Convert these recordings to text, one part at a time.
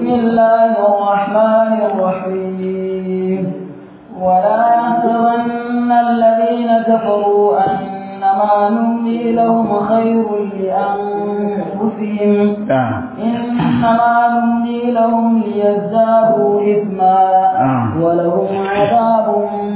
بسم الله الرحمن الرحيم ولا يحسبن الذين كفروا أنما نملي لهم خير لأنفسهم إنما نملي لهم ليزدادوا إثما ولهم عذاب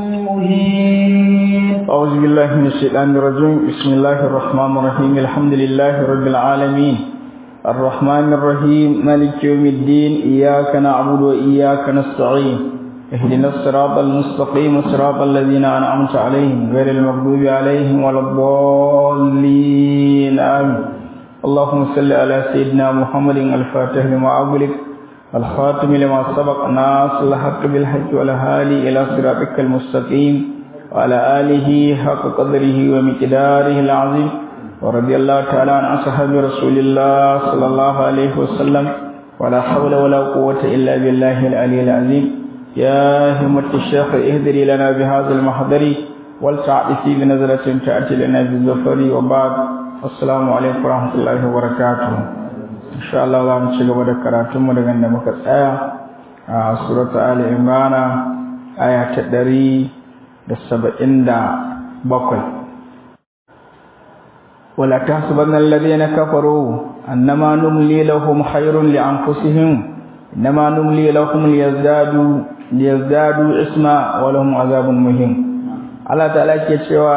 مهين أعوذ بالله من الشيطان الرجيم بسم الله الرحمن الرحيم الحمد لله رب العالمين الرحمن الرحيم مالك يوم الدين إياك نعبد وإياك نستعين اهدنا الصراط المستقيم صراط الذين أنعمت عليهم غير المغضوب عليهم ولا الضالين آمين اللهم صل على سيدنا محمد الفاتح لما أغلق الخاتم لما سبق ناصر الحق بالحق والهادي إلى صراطك المستقيم وعلى آله حق قدره ومقداره العظيم ورضي الله تعالى عن أصحاب رسول الله صلى الله عليه وسلم ولا حول ولا قوة إلا بالله العلي العظيم يا همة الشيخ اهدري لنا بهذا المحضر ولتعطفي بنظرة تأتي لنا بالظفر وبعد السلام عليكم ورحمة الله وبركاته إن شاء الله الله نشجع بدكراتم ودعنا مكتئة سورة آل عمران آية تدري da saba'in da bakwai wala tahsabanna alladhina kafaru annama numli lahum khayrun li anfusihim innama numli lahum liyazdadu liyazdadu isma wa lahum azabun muhim Allah ta'ala ke cewa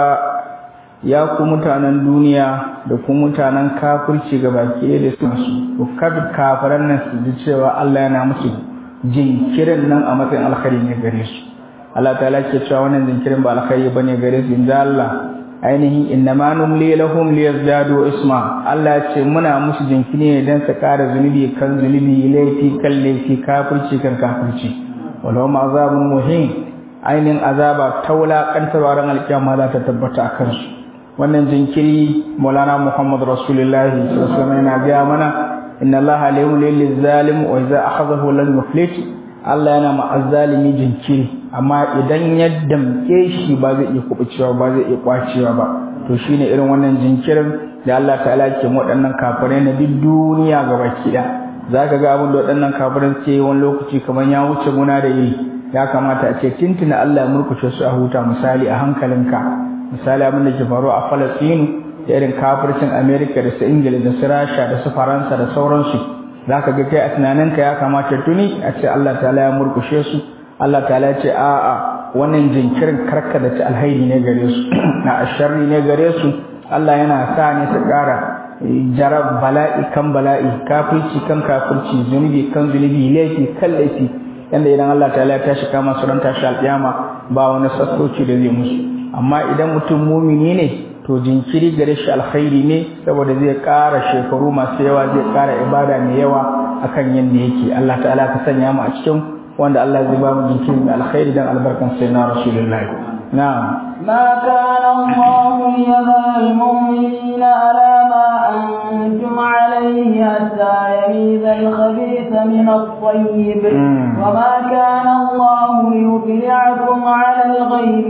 ya ku mutanen duniya da ku mutanen kafirci gabaki da su ku kafiran nan su ji cewa Allah yana musu jinkirin nan a matsayin alkhairi ne gare su Allah ta'ala ke cewa wannan zinkirin ba alkhairi bane gare su inda Allah ainihin innama numli lahum liyazdadu isma Allah ce muna musu jinkiri ne dan su kara zunubi kan zunubi laifi kan laifi kafirci kan kafirci walau ma azabun muhim ainihin azaba ta wulakantarwa ran alkiyama za ta tabbata a kansu wannan jinkiri maulana muhammad rasulullahi sallallahu alaihi wasallam yana gaya mana inna allaha la yumli lil zalim wa idza akhadhahu lam yuflit Allah yana ma'azzalimi jinkiri amma idan ya damke shi ba zai iya kubucewa ba zai iya kwacewa ba to shine irin wannan jinkirin da Allah ta'ala ke waɗannan kafirai na duk duniya gaba ɗaya zaka ga abin da waɗannan kafirai ke wani lokaci kamar ya wuce muna da yi ya kamata a ce tintina Allah ya murkushe su a huta misali a hankalinka misali abin da ke faru a Falastinu da irin kafircin Amerika da su Ingila da su Rasha da su Faransa da sauransu za ka ga kai a tunaninka ya kamata tuni a ce Allah ta'ala ya murkushe su Allah ta'ala ya ce a'a wannan jinkirin karka da ci alhaidi ne gare su na asharri ne gare su Allah yana sa ne su ƙara jarab bala'i kan bala'i kafirci kan kafirci zunubi kan zunubi laifi kan laifi yanda idan Allah ta'ala ya tashi kama su ran tashi alƙiyama ba wani sassoci da zai musu amma idan mutum mumini ne to jinkiri gare shi alkhairi ne saboda zai ƙara shekaru masu yawa zai ƙara ibada mai yawa akan yadda yake Allah ta'ala ka sanya mu a cikin wanda Allah zai ba mu jinkiri mai alkhairi dan albarkan sai na rasulullahi na'am ما كان الله ليذر المؤمنين على ما أنتم عليه حتى يميز الخبيث من الطيب وما كان الله ليطلعكم على الغيب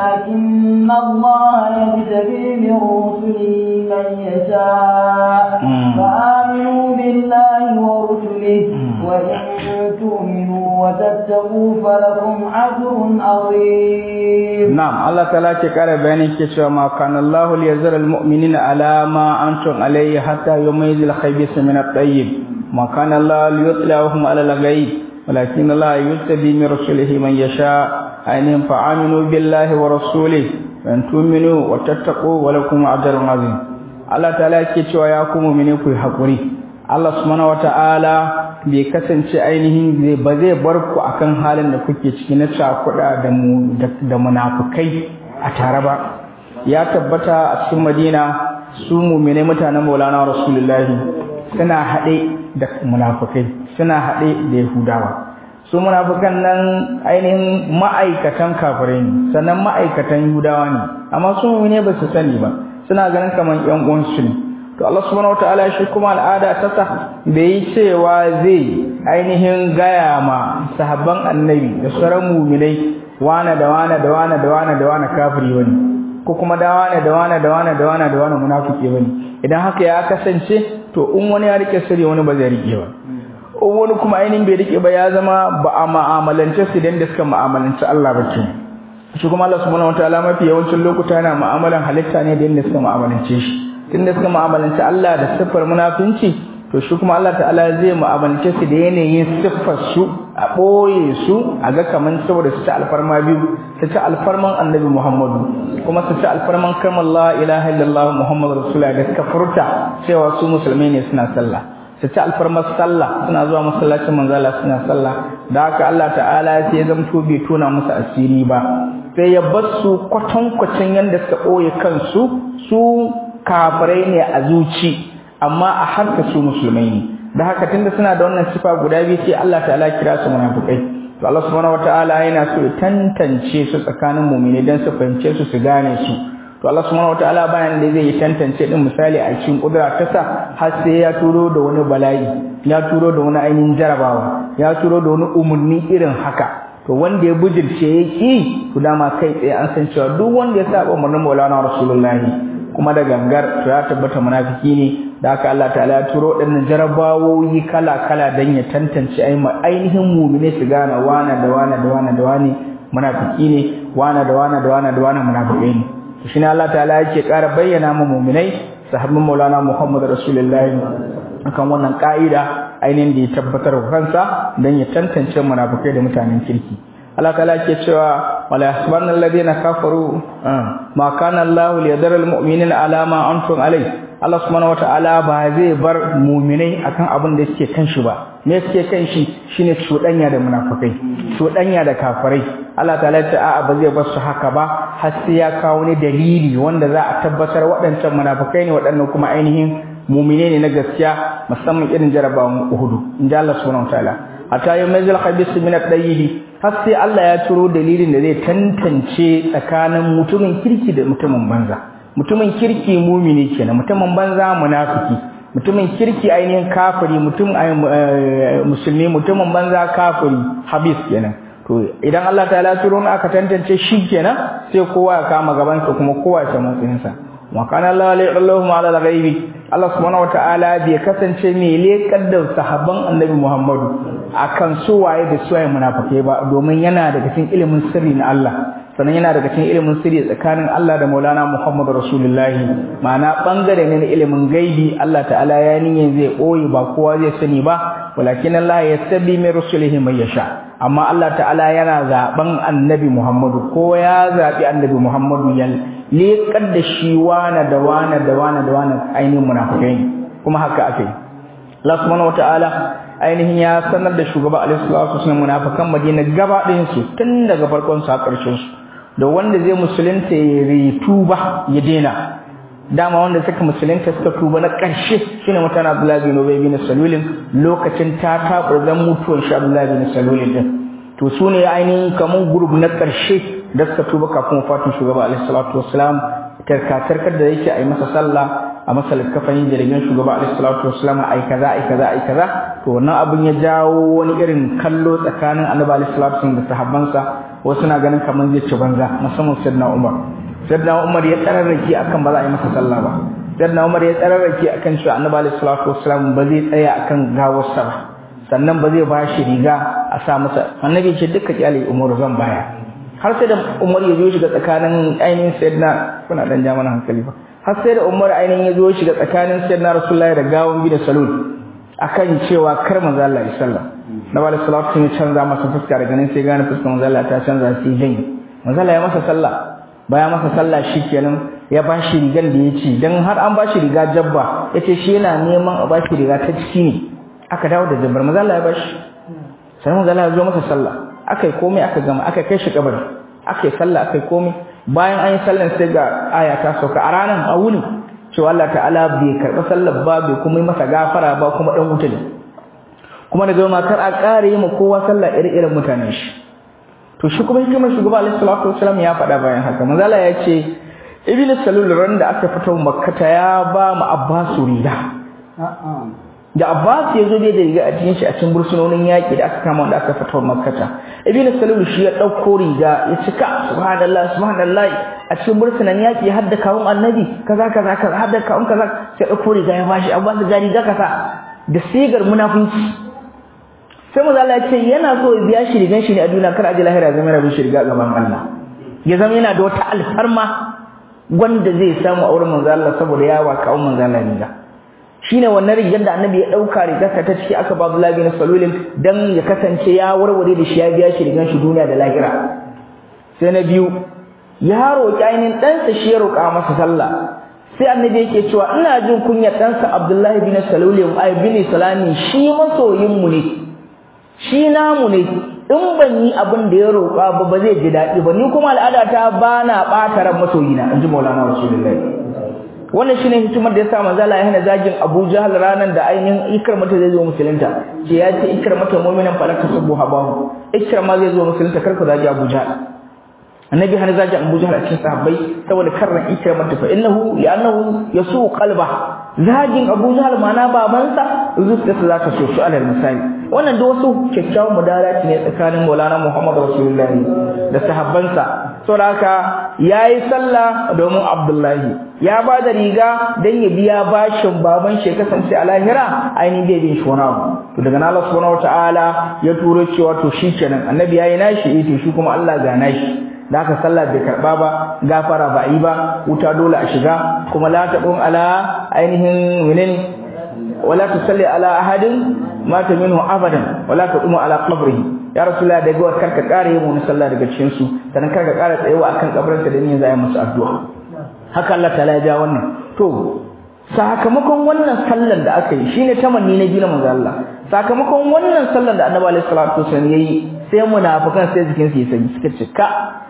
ولكن الله يجتبي من رسله من يشاء فآمنوا بالله ورسله وإن تؤمنوا وتتقوا فلكم أجر عظيم نعم الله تعالى كقال بيانك ما كان الله ليزر المؤمنين على ما أنتم عليه حتى يميز الخبيث من الطيب ما كان الله ليطلعهم على الغيب ولكن الله يتبي من رسله من يشاء أينهم فآمنوا بالله ورسوله وأن تؤمنوا وتتقوا ولكم أجر عظيم الله تعالى كيتوا يا كم منكم حقوري Allah subhanahu wata'ala bai kasance ainihin zai ba zai bar ku akan halin da kuke ciki na cakuɗa da mu da munafukai a tare ba ya tabbata a cikin Madina su mu'mine mutanen Maulana Rasulullahi suna haɗe da munafukai suna haɗe da Yahudawa su munafukan nan ainihin ma'aikatan kafirai ne sannan ma'aikatan Yahudawa ne amma su mu'mine ba su sani ba suna ganin kamar ƴan uwansu ne to Allah subhanahu wataala shi kuma al'ada ta sa bai yi cewa zai ainihin gaya ma sahabban annabi da sauran mu'minai wane da wane da wane da wane da wane kafiri wani ko kuma da wane da wane da wane da wane da wane munafiki bane idan haka ya kasance to in wani ya rike sirri wani ba zai rike ba wani kuma ainihin bai rike ba ya zama ba a ma'amalance su da suka ma'amalance Allah ba ke shi kuma Allah subhanahu wataala mafi yawancin lokuta yana mu'amalan halitta ne da yadda suka mu'amalance shi tunda suka mu'amalance Allah da siffar munafinci to shi kuma Allah ta'ala zai mu'amalance su da yanayin siffar su a boye su a ga kaman saboda su ci alfarma biyu su ci alfarman Annabi Muhammadu kuma su ci alfarman kalmar la ilaha illallah Muhammadu rasulullah da suka furta cewa su musulmai ne suna sallah su ci alfarmar sallah suna zuwa masallacin manzala suna sallah da haka Allah ta'ala sai ya zamto bai tona musu asiri ba sai ya bar su kwatankwacin yadda suka ɓoye kansu su kafirai ne a zuci amma a harka su musulmai ne da haka tunda suna da wannan sifa guda biyu sai Allah ta'ala kira su munafikai to Allah subhanahu wataala yana so ya tantance su tsakanin mu'mini dan su fahimce su su gane su to Allah subhanahu wataala bayan da zai tantance din misali a cikin kudura ta sa har sai ya turo da wani bala'i ya turo da wani ainihin jarabawa ya turo da wani umurni irin haka to wanda ya bujirce ya ki to dama kai tsaye an san cewa duk wanda ya saba umarnin Maulana Rasulullahi kuma da gangar to ya tabbata munafiki ne da haka Allah ta'ala ya turo waɗannan jarabawoyi kala kala dan ya tantance ainihin mu'mine su gane wana da wana da wana da wani munafiki ne wana da wana da wana da wana munafiki ne shi ne Allah ta'ala yake ƙara bayyana mu mu'minai sahabban Maulana Muhammad Rasulullahi akan wannan ka'ida ainihin da ya tabbatar wa kansa dan ya tantance munafikai da mutanen kirki Allah ta'ala yake cewa wala yahsabanna alladhina kafaru ma kana Allahu liyadara almu'minina ala ma antum alai Allah subhanahu wata'ala ba zai bar mu'minai akan abin da suke kan shi ba me suke kan shi shine cudanya da munafikai cudanya da kafirai Allah ta'ala ya ce a'a ba zai bar su haka ba har sai ya kawo ne dalili wanda za a tabbatar waɗancan munafikai ne waɗannan kuma ainihin mu'mine ne na gaskiya musamman irin jarabawan Uhud in ji Allah subhanahu wataala hatta yumazil khabith min at-tayyib har sai Allah ya turo dalilin da zai tantance tsakanin mutumin kirki da mutumin banza mutumin kirki mu'mini kenan mutumin banza munafiki mutumin kirki ainihin kafiri mutum musulmi mutumin banza kafiri habis kenan to idan Allah ta'ala turo ne aka tantance shi kenan sai kowa ya kama gaban sa kuma kowa ya samu tsinsa wa kana Allah la ilaha ala al-ghaibi Allah subhanahu wataala bai kasance mai lekar da sahabban Annabi Muhammadu akan su waye da suwaye munafikai ba domin yana daga cikin ilimin sirri na Allah sannan yana daga cikin ilimin sirri tsakanin Allah da Maulana Muhammadu Rasulullahi ma'ana bangare ne na ilimin gaibi Allah ta'ala ya niyyar zai boye ba kowa zai sani ba walakin Allah ya sabi mai rusulihi mai yasha amma Allah ta'ala yana zaben Annabi Muhammadu ko ya zabi Annabi Muhammadu ya lekar da shi wana da wana da wana da wana ainihin munafikai kuma haka akai Allah subhanahu wataala ainihin ya sanar da shugaba alaihi salatu wasallam munafikan Madina gaba ɗayan su tun daga farkon su har ƙarshen su da wanda zai musulunta ya rituba ya dena dama wanda suka musulunta suka tuba na ƙarshe shine mutane Abdullahi bin Ubay bin Salul lokacin ta taɓa zan mutuwan shi Abdullahi bin Salul din to su ne ainihin kaman group na ƙarshe da suka tuba kafin wafatin shugaba alaihi salatu wassalam tarkatarkar da yake a yi masa sallah a masa likafani jirgin shugaba alaihi salatu wassalam ai kaza ai kaza ai kaza to wannan abin ya jawo wani irin kallo tsakanin annabi alaihi salatu wasallam da sahabbansa wasu na ganin kamar zai ci banza musamman sayyidina umar sayyidina umar ya tsararraki akan ba za a yi masa sallah ba sayyidina umar ya tsararraki akan cewa annabi alaihi salatu wassalam ba zai tsaya akan gawarsa ba sannan ba zai ba shi riga a sa masa annabi ce duka kyale umar zan baya har sai da umar ya zo shiga tsakanin ainihin sayyidina kuna dan ja mana hankali ba har sai da umar ainihin ya zo shiga tsakanin sayyidina rasulullahi da gawon bi da salul akan cewa kar manzo Allah ya sallah na wala salatu sun canza masa fuska daga nan sai gane fuskar manzo Allah ta canza sai janye manzo Allah ya masa sallah baya masa sallah shikenan ya bashi rigan da yace dan har an bashi riga jabba yace shi yana neman a bashi riga ta ciki ne aka dawo da jabbar manzo Allah ya bashi sai manzo Allah ya zo masa sallah akai komai aka gama aka kai shi kabari akai sallah akai komai bayan an yi sallan sai ga aya ta sauka a ranar a wuni cewa Allah ta'ala bai karɓi sallar ba bai kuma yi masa gafara ba kuma dan wuta ne kuma daga ma kar a ƙara yi ma kowa sallah iri-irin mutanen shi to shi kuma hikimar shugaba alaihi salatu wasallam ya faɗa bayan haka manzala ya ce ibn salul ran da aka fito makkata ya ba mu abbasu riga da abbas ya zo bai da riga a cikin shi a cikin bursunonin yaƙi da aka kama wanda aka fito makkata ibn salul shi ya ɗauko riga ya cika subhanallah subhanallah a cikin bursunan yaƙi har da kawun annabi kaza kaza kaza har da kawun kaza sai ɗauko riga ya bashi abbas ga riga kaza da sigar munafunci sai manzo Allah ya ce yana so ya biya shi rigan shi ne a duniya kar aje lahira zama yana bin shi riga gaban Allah ya zama yana da wata alfarma wanda zai samu a wurin manzo Allah saboda yawa kawo manzo Allah riga shine wannan rigar da annabi ya dauka rigarsa ta ciki aka ba Abdullah bin Salul dan ya kasance ya warware da shi ya biya shi rigan shi duniya da lahira sai na biyu ya roƙi ainihin ɗansa shi ya roƙa masa sallah sai annabi yake cewa ina jin kunyar ɗansa Abdullahi bin Salul ai bin Salami shi masoyin mu ne shi namu ne in ban yi abin da ya roƙa ba ba zai ji daɗi ba ni kuma al'adata ba na ɓata ran masoyina in ji Maulana Rasulullahi wannan shine hikimar da yasa manzo Allah ya hana zagin Abu Jahl ranan da ainihin Ikramata zai zo musulunta ce ya ce Ikramata mu'minan fa la tasubbu habahu Ikrama zai zo musulunta kar ku zagi Abu Jahl annabi hana zagin Abu Jahl a cikin sahabbai saboda karran Ikramata fa innahu li'annahu yasu qalba zagin Abu Jahl ma'ana babansa zuciyarsa za ta so su alal misali wannan da wasu kyakkyawan mudalaci ne tsakanin Maulana Muhammad Rasulullahi da sahabbansa saboda haka yayi sallah domin Abdullahi ya ba da riga dan ya biya bashin baban shi kasance a lahira ainihin bai bin shi wani abu to daga nan Allah subhanahu wataala ya turo cewa to shikenan annabi yayi nashi eh to shi kuma Allah ga nashi da aka sallah bai karba ba gafara ba yi ba wuta dole a shiga kuma la taqum ala ainihin menene wala tusalli ala ahadin mata minhu abadan wala taqumu ala qabrihi ya rasulullah da gawa karka kare mu sallah daga cikin su sannan karka kare tsayewa akan kabarinsa da niyyar zai musu addu'a haka Allah ta'ala ya ja wannan to sakamakon wannan sallar da aka yi shine tamanni na gina manzo Allah sakamakon wannan sallar da Annabi alaihi salatu wasallam yayi sai munafikan sai jikin su ya sanyi suka ce ka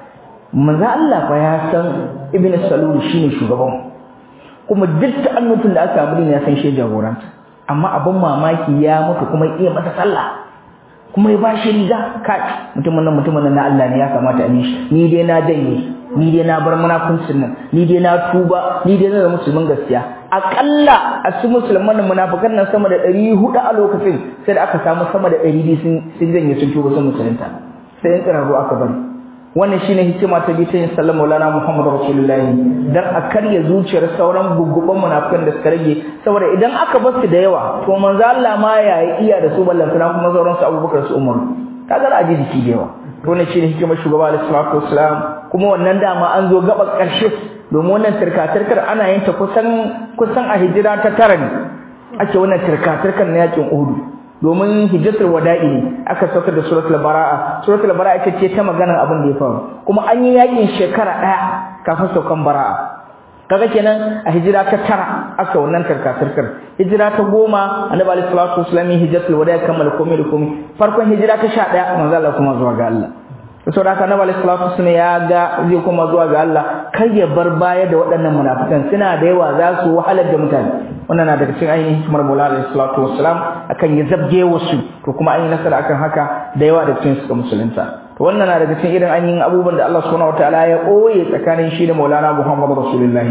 manzo Allah fa ya san ibnu salul shine shugaban kuma duk ta'annutun da aka amuri ne ya san shi jagoranta amma abin mamaki ya mutu kuma iya masa sallah kuma ya bashi riga kai mutumin nan mutumin nan na Allah ne ya kamata a yi shi ni dai na janye ni dai na bar munafincin nan ni dai na tuba ni dai na zama musulmin gaskiya akalla a su musulman munafikan nan sama da 400 a lokacin sai da aka samu sama da 200 sun sun janye sun tuba sun musulunta sai in tsararo aka bari wannan shine hikima ta bi ta yin sallar Maulana Muhammad Rasulullahi dan a karya zuciyar sauran gugguban munafikan da suka rage saboda idan aka bar su da yawa to manzo Allah ma ya iya da su ballan kuma kuma sauran su Abubakar su Umar kaga za a ji jiki da yawa to wannan shine hikimar shugaba alaihi salatu wassalam kuma wannan dama an zo gaba karshe domin wannan tirka-tirkar ana yin ta kusan kusan a hijira ta tara ne ake wannan tirka-tirkar na yakin Uhud domin hijjatul wada'i ne aka sauka da suratul bara'a suratul bara'a ita ce ta maganar abin da ya faru kuma an yi yakin shekara daya kafin saukan bara'a kaga kenan a hijira ta tara aka wannan tarkatarkar hijira ta goma annabi alaihi salatu wasallam hijjatul wada'i kammala komai da komai farkon hijira ta 11 manzo Allah kuma zuwa ga Allah saboda haka annabi alaihi salatu wasallam ya ga zai kuma zuwa ga Allah kar ya bar baya da waɗannan munafikan suna da yawa za su wahalar da mutane wannan na daga cikin ainihin hikimar Maulana alaihi salatu wassalam akan ya zabge wasu to kuma an yi nasara akan haka da yawa da cikin suka musulunta to wannan na daga cikin irin ainihin abubuwan da Allah subhanahu wataala ya koye tsakanin shi da Maulana Muhammad Rasulullahi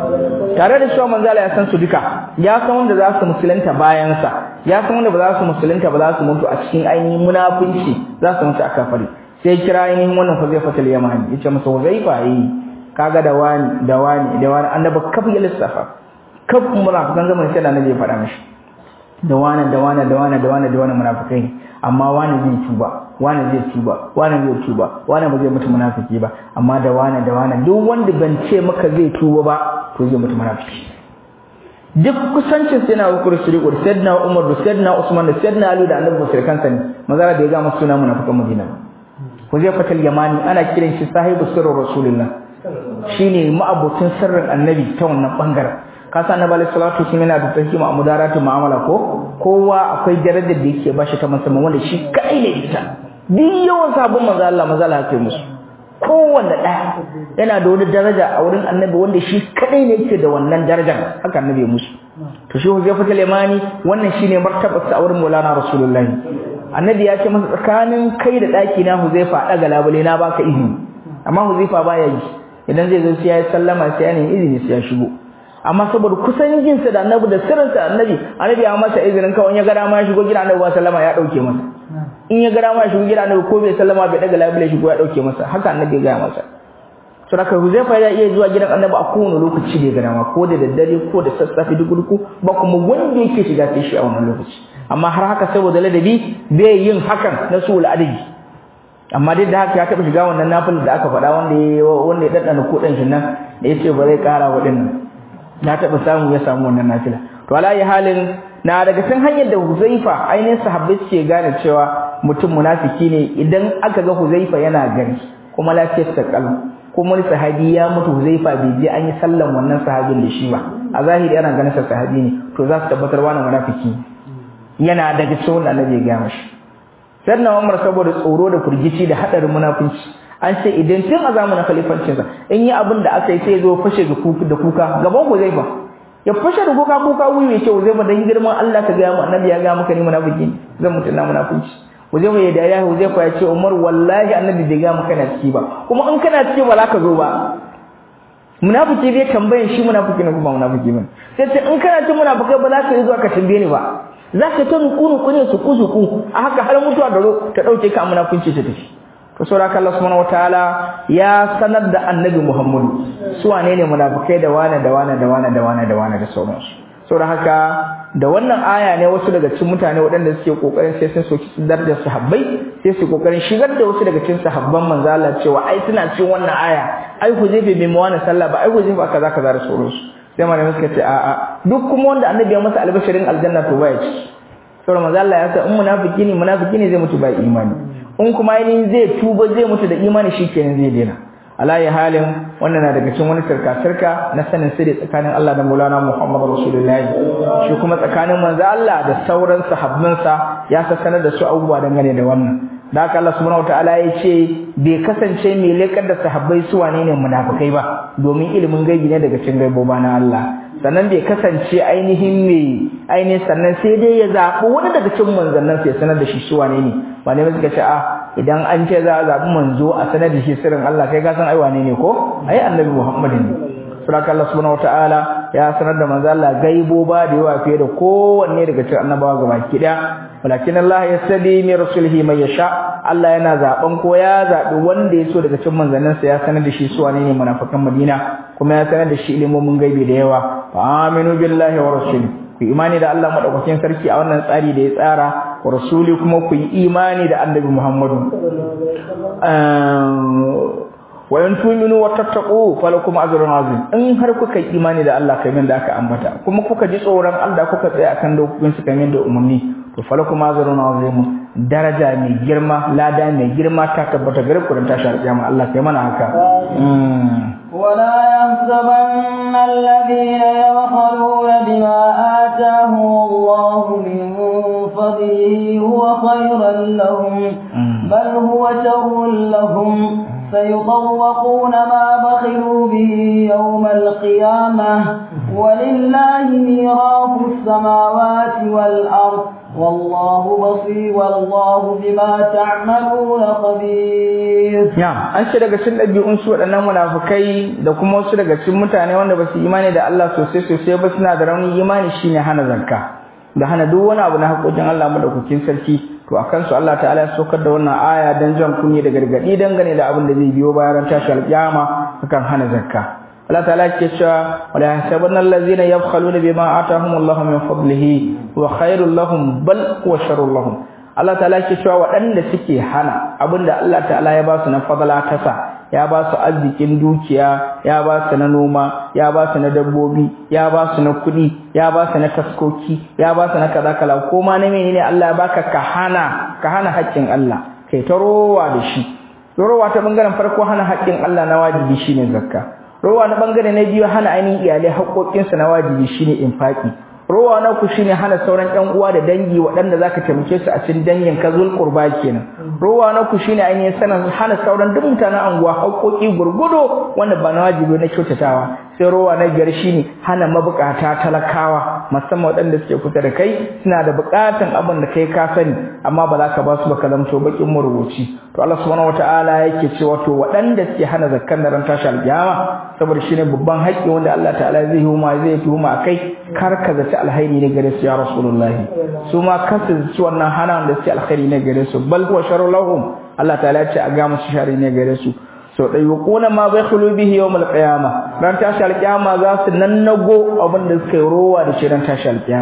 tare da cewa manzala ya san su duka ya san wanda za su musulunta bayan sa ya san wanda ba za su musulunta ba za su mutu a cikin ainihin munafunci za su mutu a kafari sai kira ainihin wannan Huzaifatul Yamani yace masa Huzaifa yi kaga da wani da wani da wani annabi kafin ya lissafa kaf munafikan zaman sai annabi ya faɗa mishi da wani da wani da wani da wani da wani munafikai ne amma wani zai tuba wani zai tuba wani zai tuba wani ba zai mutu munafiki ba amma da wani da wani duk wanda ban ce maka zai tuba ba to zai mutu munafiki duk kusancin sai na Bakar Siddiq da Sayyidina Umar da Sayyidina Usman da Sayyidina Ali da Annabi Bakar kansa ne mazara da ya ga masu suna munafikan Madina ba Huzaifatul Yamani ana kiran shi sahibu sirrin Rasulullah shine ma'abucin sirrin Annabi ta wannan bangaren kasa annabi alaihi salatu wasallam yana da tahima mudaratu mu'amala ko kowa akwai darajar da yake bashi ta musamman wanda shi kai ne ita duk yawan sabon manzo Allah manzo Allah yake musu kowanne daya yana da wani daraja a wurin annabi wanda shi kadai ne yake da wannan darajar haka annabi ya musu to shi Huzaifa Limani wannan shine martabarsa a wurin Maulana Rasulullahi annabi ya ce masa tsakanin kai da daki na Huzaifa daga labule na baka izini amma Huzaifa baya yi idan zai zo sai ya sallama sai ya nemi izini sai ya shigo amma saboda kusan jinsa da annabi da sirrinsa annabi annabi ya masa izinin kawai ya ga dama ya shigo gida annabi ba sallama ya dauke masa in ya ga dama ya shigo gida annabi ko bai sallama bai daga labule shigo ya dauke masa haka annabi ya ga masa to haka Huzaifa ya iya zuwa gidan annabi a kowane lokaci da ya ga dama ko da daddare ko da sassafe duk duku ba kuma wanda yake shiga sai shi a wannan lokaci amma har haka saboda ladabi bai yin hakan na sul adabi amma duk da haka ya taba shiga wannan nafil da aka faɗa wanda ya wanda ya daddana kudin shi nan da yace ba zai ƙara waɗannan na taba samu ya samu wannan nafila to alayi halin na daga cikin hanyar da Huzaifa ainihin sahabbai suke gane cewa mutum munafiki ne idan aka ga Huzaifa yana gari kuma lafiyar ta kalau kuma wani sahabi ya mutu Huzaifa bai je an yi sallan wannan sahabin da shi ba a zahiri ana ganin sa sahabi ne to za su tabbatar wani munafiki yana daga cikin wanda Annabi ya gaya mashi sannan Umar saboda tsoro da furgici da hadarin munafunci an ce idan tun a zamanin khalifancinsa in yi abin da aka yi sai zo fashe da kuka gaban Huzaifa ya fashe da kuka kuka wuyi ya ce Huzaifa dan girman Allah ka ga mu annabi ya ga maka ni munafiki zan mutu na munafici Huzaifa ya dariya Huzaifa ya ce Umar wallahi annabi bai ga maka na ciki ba kuma in kana ciki ba za ka zo ba munafiki zai tambaye shi munafiki ne kuma munafiki ne sai ce in kana cin munafikai ba za ka yi zuwa ka tambaye ni ba za ka ta nuku nuku ne su ku su ku a haka har mutuwa da ta dauke ka munafinci ta tafi to saboda Allah subhanahu wataala ya sanar da annabi Muhammadu su wane ne munafikai da wane da wane da wane da wane da wane da sauransu saboda haka da wannan aya ne wasu daga cikin mutane waɗanda suke kokarin sai sun soki darajar sahabbai sai su kokarin shigar da wasu daga cikin sahabban manzo Allah cewa ai suna cikin wannan aya ai Huzaifa bai mu wani sallah ba ai Huzaifa kaza kaza da sauransu sai malamai suka ce a'a duk kuma wanda annabi ya masa albashirin aljanna to baya ci saboda manzo Allah ya ce in munafiki ne munafiki ne zai mutu ba imani in kuma ainihin zai tuba zai mutu da imani shikenan zai daina alayi halin wannan na daga cikin wani sarka-sarka na sanin sirri tsakanin Allah da Maulana Muhammad Rasulullahi shi kuma tsakanin manzo Allah da sauran sahabbansa ya sanar da su abubuwa dangane da wannan da haka Allah subhanahu wataala ya ce bai kasance mai lekar da sahabbai su wane ne munafikai ba domin ilimin gaibi ne daga cikin gaiboba na Allah sannan bai kasance ainihin mai ainihin sannan sai dai ya zaɓi wani daga cikin manzannin sai sanar da shi su wane ne wane ne suka ce a idan an ce za a zaɓi manzo a sanar da shi sirrin Allah kai ka san ai wane ne ko ai annabi Muhammad ne suraka Allah subhanahu wataala ya sanar da manzo Allah gaiboba da yawa fiye da kowanne daga cikin annabawa gabaki daya walakin Allah yastadi min rasulihi man yasha Allah yana zaben ko ya zabi wanda ya so daga cikin manzanninsa ya sanar da shi su wane ne munafikan Madina kuma ya sanar da shi ilimomin gaibi da yawa fa aminu billahi wa rasuli ku imani da Allah madaukakin sarki a wannan tsari da ya tsara wa rasuli kuma ku yi imani da annabi Muhammadu wa in tu'minu wa tattaqu falakum ajrun azim in har kuka yi imani da Allah kamar da aka ambata kuma kuka ji tsoron Allah kuka tsaya akan dokokin su kamar da umarni to falakum ajrun azim daraja mai girma lada mai girma ta tabbata gare ku dan tashi alƙiyama Allah kai mana haka ولا يحسبن الذين يبخلون بما آتاهم الله من فضله هو خيرا لهم بل هو شر لهم سيطوقون ما بخلوا به يوم القيامة ولله ميراث السماوات والأرض والله بصير والله بما تعملون خبير نعم an ce daga cikin ɗabi'un su waɗannan munafukai da kuma wasu daga cikin mutane wanda ba su imani da Allah sosai sosai ba suna da raunin imani shine hana zakka da hana duk wani abu na haƙoƙin Allah madaukakin sarki to akan su Allah ta'ala ya saukar da wannan aya dan jan kunni da gargadi dangane da abin da zai biyo bayan tashi alƙiyama akan hana zakka Allah ta'ala ke cewa wala yasabanna allazina yabkhaluna bima atahumullahu min fadlihi wa khairul lahum bal huwa sharrul lahum Allah ta'ala ke cewa waɗanda suke hana abinda Allah ta'ala ya ba su na fadala tasa ya ba su arzikin dukiya ya ba su na noma ya ba su na dabbobi ya ba su na kuɗi ya ba su na taskoki ya ba su na kaza kala ko ma na menene Allah ya baka ka hana ka hana haƙƙin Allah kai ta rowa da shi rowa ta bangaren farko hana haƙƙin Allah na wajibi shine zakka rowa na bangare na biyu hana ainihin iyalai haƙoƙinsu na wajibi shine infaki rowa na ku shine hana sauran ƴan uwa da dangi waɗanda zaka taimake su a cikin dangin ka zul qurba kenan rowa na ku shine ainihin sanan hana sauran duk mutanen anguwa haƙoƙi gurgudo wanda ba na wajibi na kyautatawa sai rowa na biyar shine hana mabukata talakawa musamman waɗanda suke kusa da kai suna da buƙatan abin da kai ka sani amma ba za ka ba su ba ka zamto bakin marubuci to Allah subhanahu wataala yake cewa to waɗanda suke hana zakkan da ran tashi alƙiyama saboda shine babban haƙƙi wanda Allah ta'ala zai huma zai tuhuma akai kar ka zaci alhairi ne gare su ya rasulullahi su ma kasu zaci wannan hana da suke alkhairi ne gare su bal huwa sharru lahum Allah ta'ala ya ce a ga musu shari ne gare su so dai yuquna ma bakhulu bihi yawm alqiyama ran tashi alqiyama za su nannago abin da suka yi rowa da shi ran tashi alqiyama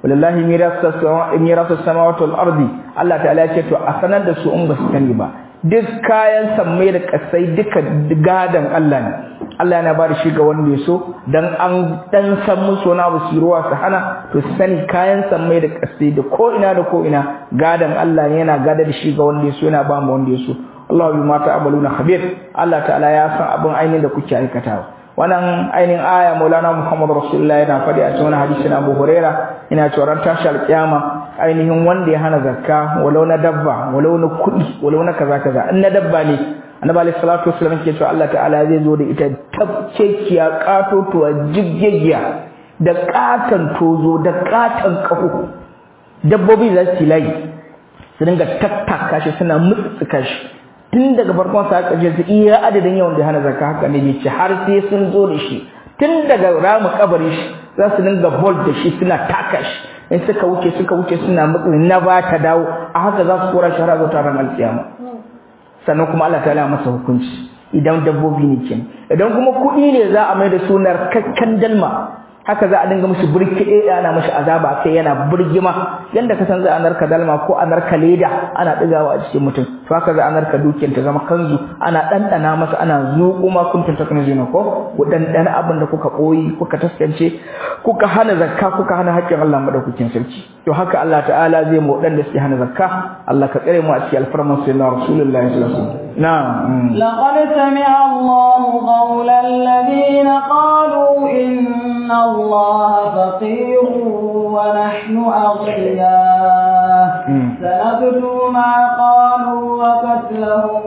wallahi mirasu samawati wal ardi Allah ta'ala ya ce to a sanar da su in ba su sani ba duk kayan sammai da kasai duka gadan Allah ne Allah yana ba da shi ga wanda ya so dan an dan san musu na su ruwa su hana to su sani kayan sammai da kasai da ko ina da ko ina gadan Allah ne yana gada da shi ga wanda ya so yana ba mu wanda ya so Allah bi mata amaluna khabir Allah ta'ala ya san abin ainihin da kuke aikatawa wannan ainihin aya Maulana Muhammad Rasulullah yana faɗi a cikin hadisi na Abu Huraira ina cewa ran tashi alƙiyama ainihin wanda ya hana zakka walau na dabba walau na kuɗi walau na kaza kaza in na dabba ne annabi alaihi salatu wasallam ke cewa Allah ta'ala zai zo da ita tabcekiya katotuwa jiggegiya da katan tozo da katan kaho dabbobi za su layi su dinga tattaka shi suna mutsuka shi tun daga farkon sa aka su iya adadin yawan da hana zakka haka ne ce har sai sun zo da shi tun daga ramu kabari shi za su dinga bol da shi suna taka shi in suka wuce suka wuce suna mutsin na ba ta dawo a haka za su kora shi har zuwa taron alkiyama sannan kuma Allah ta'ala masa hukunci idan dabbobi ne kin idan kuma kuɗi ne za a mai da sunar kakkan dalma haka za a dinga mishi burkiɗe ana mishi azaba kai yana burgima yanda ka san za a narka dalma ko a narka leda ana ɗigawa a cikin mutum to haka za a narka dukiyar ta zama kanzu ana ɗanɗana masa ana zuƙo ma kuntun ta kanzu ko ku ɗanɗana abin da kuka ɓoyi kuka taskance kuka hana zakka kuka hana haƙƙin Allah madaukakin sarki to haka Allah ta'ala zai mu waɗanda suke hana zakka Allah ka tsare mu a cikin alfarman sayyidina rasulullahi sallallahu alaihi wasallam na'am لقد سمع الله قول الذين قالوا إن الله فقير ونحن أغنياء سنكتب ما قالوا وقتلهم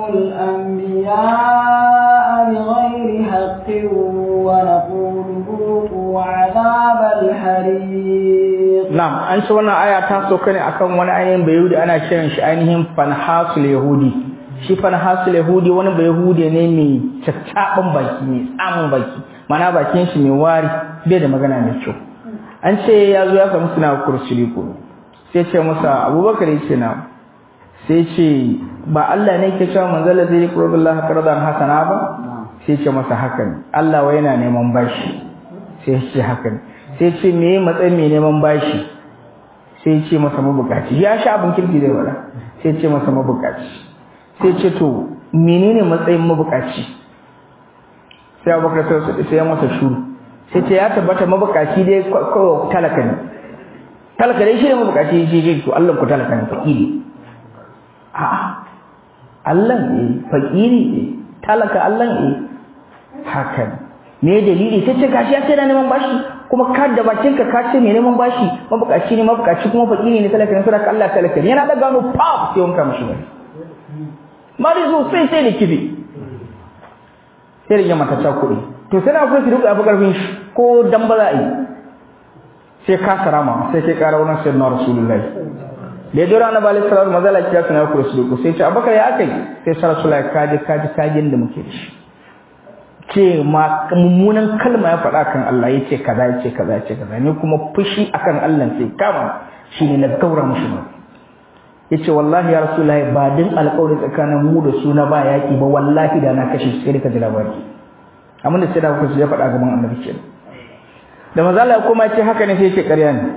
الأنبياء بغير حق ونقول ذوقوا عذاب الحريق نعم an shi wannan aya ta soka ne akan wani ainihin bayahudi ana kiran shi ainihin fanhasul yahudi shi fanhasul yahudi wani bayahudi ne mai caccaban baki mai tsamin baki mana bakin shi mai wari bai da magana mai kyau an ce ya zo ya samu suna kursuli ko sai ce masa abubakar ya ce na sai ce ba Allah ne ke cewa manzala zai yi qurbillah qardan hasana ba sai ce masa haka ne Allah wai yana neman bashi sai ce haka ne sai ce me matsayin mai neman bashi sai ce masa mabukaci ya sha abin kirki zai wada sai ce masa mabukaci sai ce to menene matsayin mabukaci sai abubakar sai ya masa shuru sai ce ya tabbata mabukaci dai kawai talaka ne talaka dai shi ne mabukaci shi shi to Allah ku talaka ne fakiri a'a Allah ne fakiri ne talaka Allah ne haka ne me dalili sai ce gashi ya ce na neman bashi kuma ka da bakin ka ka ce me neman bashi mabukaci ne mabukaci kuma fakiri ne talaka ne saboda Allah talaka ne yana da gano pop sai wanka mishi wani marizo sai sai da kibi sai rage mata ta kuɗi to sai na so ki duka abu karfin shi ko dan ba za a yi sai ka sarama sai kai ƙara wurin sayyidina rasulullahi da ya dora annabi alaihi salatu mazala kiya suna ku rasulullahi sai ce abakar ya akai sai sa rasulullahi kaji kaji kajin da muke da shi ce ma mummunan kalma ya faɗa kan Allah ya ce kaza ya ce kaza ya ce kaza ni kuma fushi akan Allah sai kama shine na gaura mushi ba yace wallahi ya rasulullahi ba din alƙawari tsakanin mu da su na ba yaki ba wallahi da na kashe sai ka ji labari amma da sai da kuka ya faɗa gaban annabi kenan da manzo Allah kuma ce haka ne sai ce ƙarya ne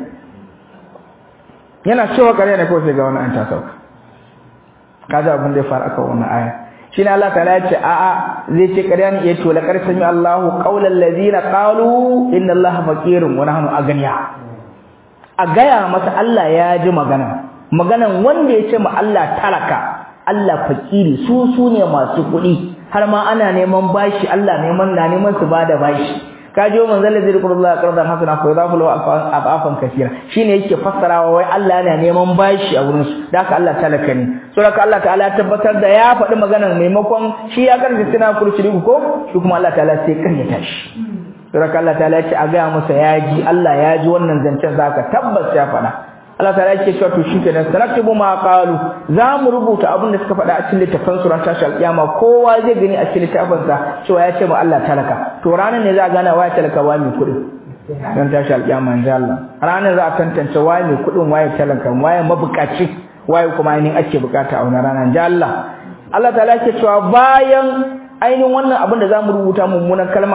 yana cewa ƙarya ne ko sai ga wani an ta sauka kaga abin da ya faru aka wannan aya shine Allah ta'ala ya ce a a zai ce ƙarya ne yace la qad sami Allahu qaulal ladina qalu inna Allaha faqirun wa nahnu aghniya a gaya masa Allah ya ji magana maganan wanda ya ce ma Allah talaka Allah fakiri su su ne masu kuɗi har ma ana neman bashi Allah neman na neman su bada bashi kajo manzal ladzi qurullah qardan hasana fa yadafu lahu afafan kaseera shine yake fassarawa wai Allah yana neman bashi a wurin su da haka Allah talaka ne so da Allah ta'ala ya tabbatar da ya faɗi maganar maimakon shi ya karanta sina kurci ko shi kuma Allah ta'ala sai karyata shi so da Allah ta'ala ya ce a ga masa ya ji Allah ya ji wannan zancen zaka tabbas ya faɗa Allah ta yake cewa to shikenan sanaktubu ma qalu za mu rubuta abin da suka faɗa a cikin littafin suran tashi alƙiyama kowa zai gani a cikin littafin sa cewa ya ce ma Allah talaka to ranar ne za a gana waye talaka waye mai kuɗin dan tashi alƙiyama insha Allah ranar za a tantance waye mai kuɗin waye talaka waye mabukaci waye kuma ainihin ake bukata a wannan ranar insha Allah Allah ta yake cewa bayan ainihin wannan abin da za mu rubuta mummunan kalma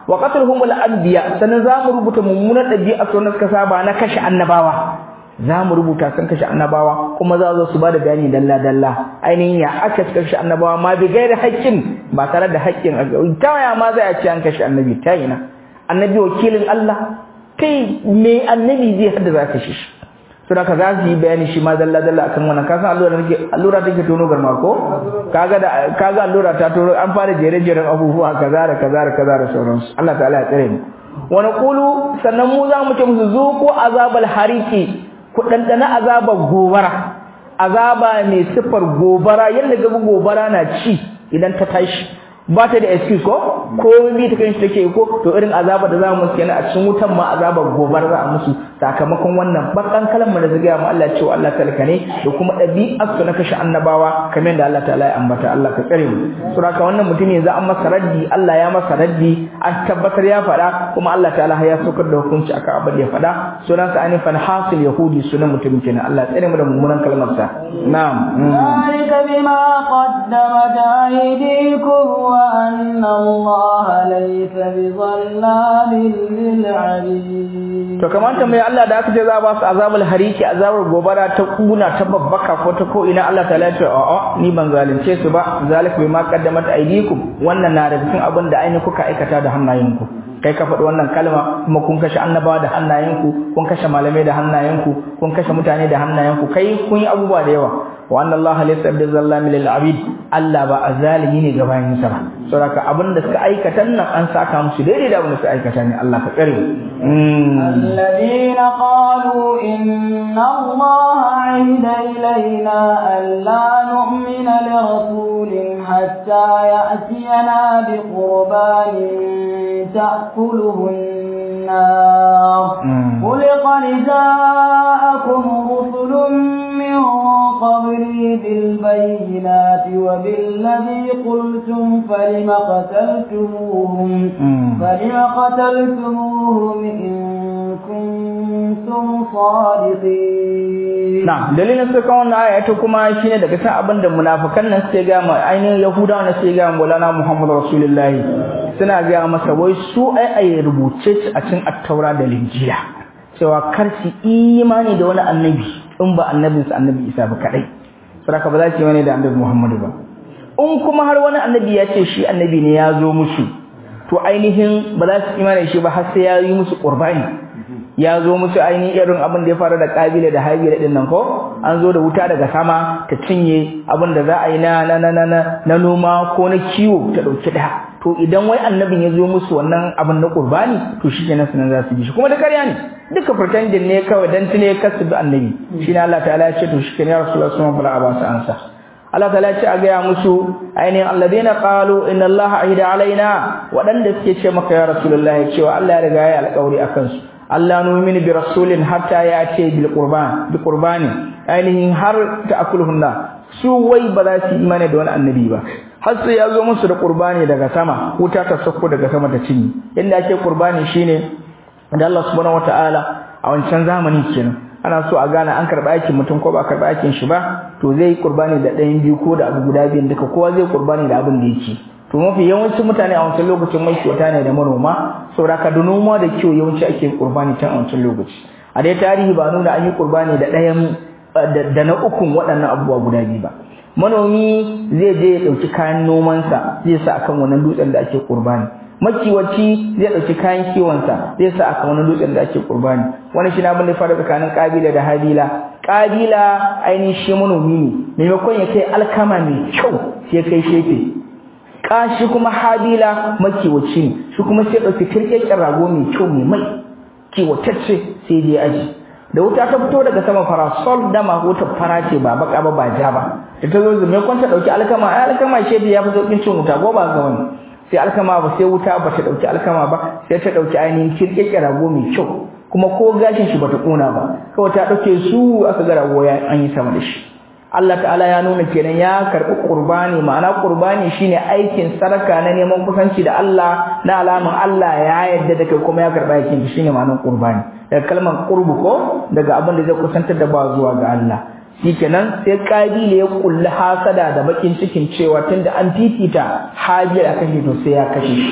wa qatluhum al-anbiya sannan za mu rubuta mummunan dabi'a su na suka saba na kashe annabawa za mu rubuta sun kashe annabawa kuma za zo su ba da bayani dalla dalla ainihin ya aka kashe annabawa ma bi gairi haƙƙin ba tare da haƙƙin ta waya ma za a ce an kashe annabi ta ina annabi wakilin Allah kai me annabi zai hada za ka shi to da ka za su yi bayani shi ma dalla dalla akan wannan ka san allura take allura take tono garma ko kaga da kaga allura ta tono an fara jere jeren abubuwa kaza da kaza da kaza da sauransu Allah ta'ala ya tsare mu wa naqulu sannan mu za mu ce musu zuqu azabal hariki ku dandana azabar gobara azaba mai sifar gobara yanda gaba gobara na ci idan ta tashi ba ta da excuse ko ko bi ta kan shi take ko to irin azaba da za mu musu kenan a cikin wutan ma azabar gobar za a musu sakamakon wannan bakan kalmar da zagaya mu Allah cewa Allah talaka ne da kuma dabi'ar su na kashe annabawa kamar da Allah ta'ala ya ambata Allah ka tsare mu saboda wannan mutum yanzu an masa raddi Allah ya masa raddi an tabbatar ya faɗa kuma Allah ta'ala ya saukar da hukunci akan abin da ya faɗa sunan sa anifan hasil yahudi sunan mutum kenan Allah tsare mu da mummunan kalmar sa na'am ذلك بما قدمت أيديكم وأن الله ليس بظلام للعبيد to kamar mai Allah da aka ce za ba su azabul hariki azabar gobara ta kuna ta babbaka ko ta ko ina Allah ta ya ce a'a ni ban zalunce su ba zalik bima qaddamat aydikum wannan na da cikin abin da ainihin kuka aikata da hannayenku kai ka faɗi wannan kalma kuma kun kashe annabawa da hannayenku kun kashe malamai da hannayenku kun kashe mutane da hannayenku kai kun yi abubuwa da yawa wa anna allaha laysa bizallamin lil abid Allah ba azalimi ne ga bayin sa ba saboda abin da suka aikata nan an saka musu daidai da abin da suka aikata ne Allah ka tsare الذين قالوا إن الله عهد إلينا ألا نؤمن لرسول حتى يأتينا بقربان تأكله النار قل قد جاءكم رسل من قبلي بالبينات وبالذي قلتم فلم قتلتموهم فلم قتلتموهم إن كنتم صادقين نعم dalilin suka wannan aya ta kuma shine daga cikin abin da munafikan nan suke ga mu ainihin yahudawa ne suke ga mu Maulana Muhammad Rasulullahi suna ga masa wai su ai ai rubuce a cikin at-taura da linjila cewa kar su imani da wani annabi in ba annabinsa annabi Isa ba kadai saboda ba za su yi wani da annabi Muhammadu ba in kuma har wani annabi ya ce shi annabi ne ya zo musu to ainihin ba za su imani shi ba har sai ya yi musu qurbani ya zo musu ainihin irin abin da ya faru da kabila da habila din nan ko an zo da wuta daga sama ta cinye abin da za a yi na na na na na noma ko na kiwo ta dauki da to idan wai annabin ya zo musu wannan abin na qurbani to shi kenan sunan za su bi shi kuma da ƙarya ne duka pretending ne kawai dan tune kasu bi annabi shine Allah ta'ala ya ce to shi kenan ya rasulullahi sallallahu alaihi wasallam ansa Allah ta'ala ya ce a gaya musu ainihin alladheena qalu inna Allah ahida alaina wadanda suke ce maka ya rasulullahi cewa Allah ya riga ya alƙawari akan su Allah nu'minu bi rasulin hatta ya ce bil qurban bi qurbani ainihin har ta'kuluhunna su wai ba za su imani da wani annabi ba har sai ya zo musu da qurbani daga sama wuta ta sauko daga sama ta cinye inda ake qurbani shine da Allah subhanahu wataala a wancan zamani kenan ana so a gane an karba aikin mutum ko ba karba aikin shi ba to zai qurbani da ɗayan biyu ko da abu guda biyun duka kowa zai qurbani da abin da yake to mafi yawancin mutane a wancan lokacin mai kyauta ne da manoma saboda ka da noma da kiwo yawanci ake qurbani tun a wancan lokaci a dai tarihi ba nuna an yi qurbani da ɗayan da na ukun waɗannan abubuwa guda biyu ba manomi zai je ya ɗauki kayan nomansa zai sa akan wannan dutsen da ake qurbani makiwaci zai ɗauki kayan kiwonsa zai sa akan wannan dutsen da ake qurbani wani shi na abin da fara tsakanin kabila da habila kabila ainihin shi manomi ne maimakon ya kai alkama mai kyau sai kai shefe kashi kuma habila makiwaci ne shi kuma sai ɗauki kirkeken rago mai kyau mai mai kiwatacce sai dai aji da wuta ta fito daga sama farasol dama wuta fara ce ba baka ba ba ja ba da ta zo zume kwanta dauki alkama ai alkama shebi ya fi saukin cin wuta ko ba ga wani sai alkama ba sai wuta ba ta dauki alkama ba sai ta dauki ainihin kirkeke rago mai kyau kuma ko gashin shi bata kona ba kawai ta dauke su aka ga rago ya an yi sama da shi Allah ta'ala ya nuna kenan ya karbi qurbani ma'ana qurbani shine aikin saraka na neman kusanci da Allah na alaman Allah ya yarda da kai kuma ya karba aikin shine ma'anar qurbani daga kalmar qurbu ko daga abin da zai kusantar da ba zuwa ga Allah shikenan sai kabila ya kulli hasada da bakin cikin cewa tunda an fifita habil akan shi to sai ya kashe shi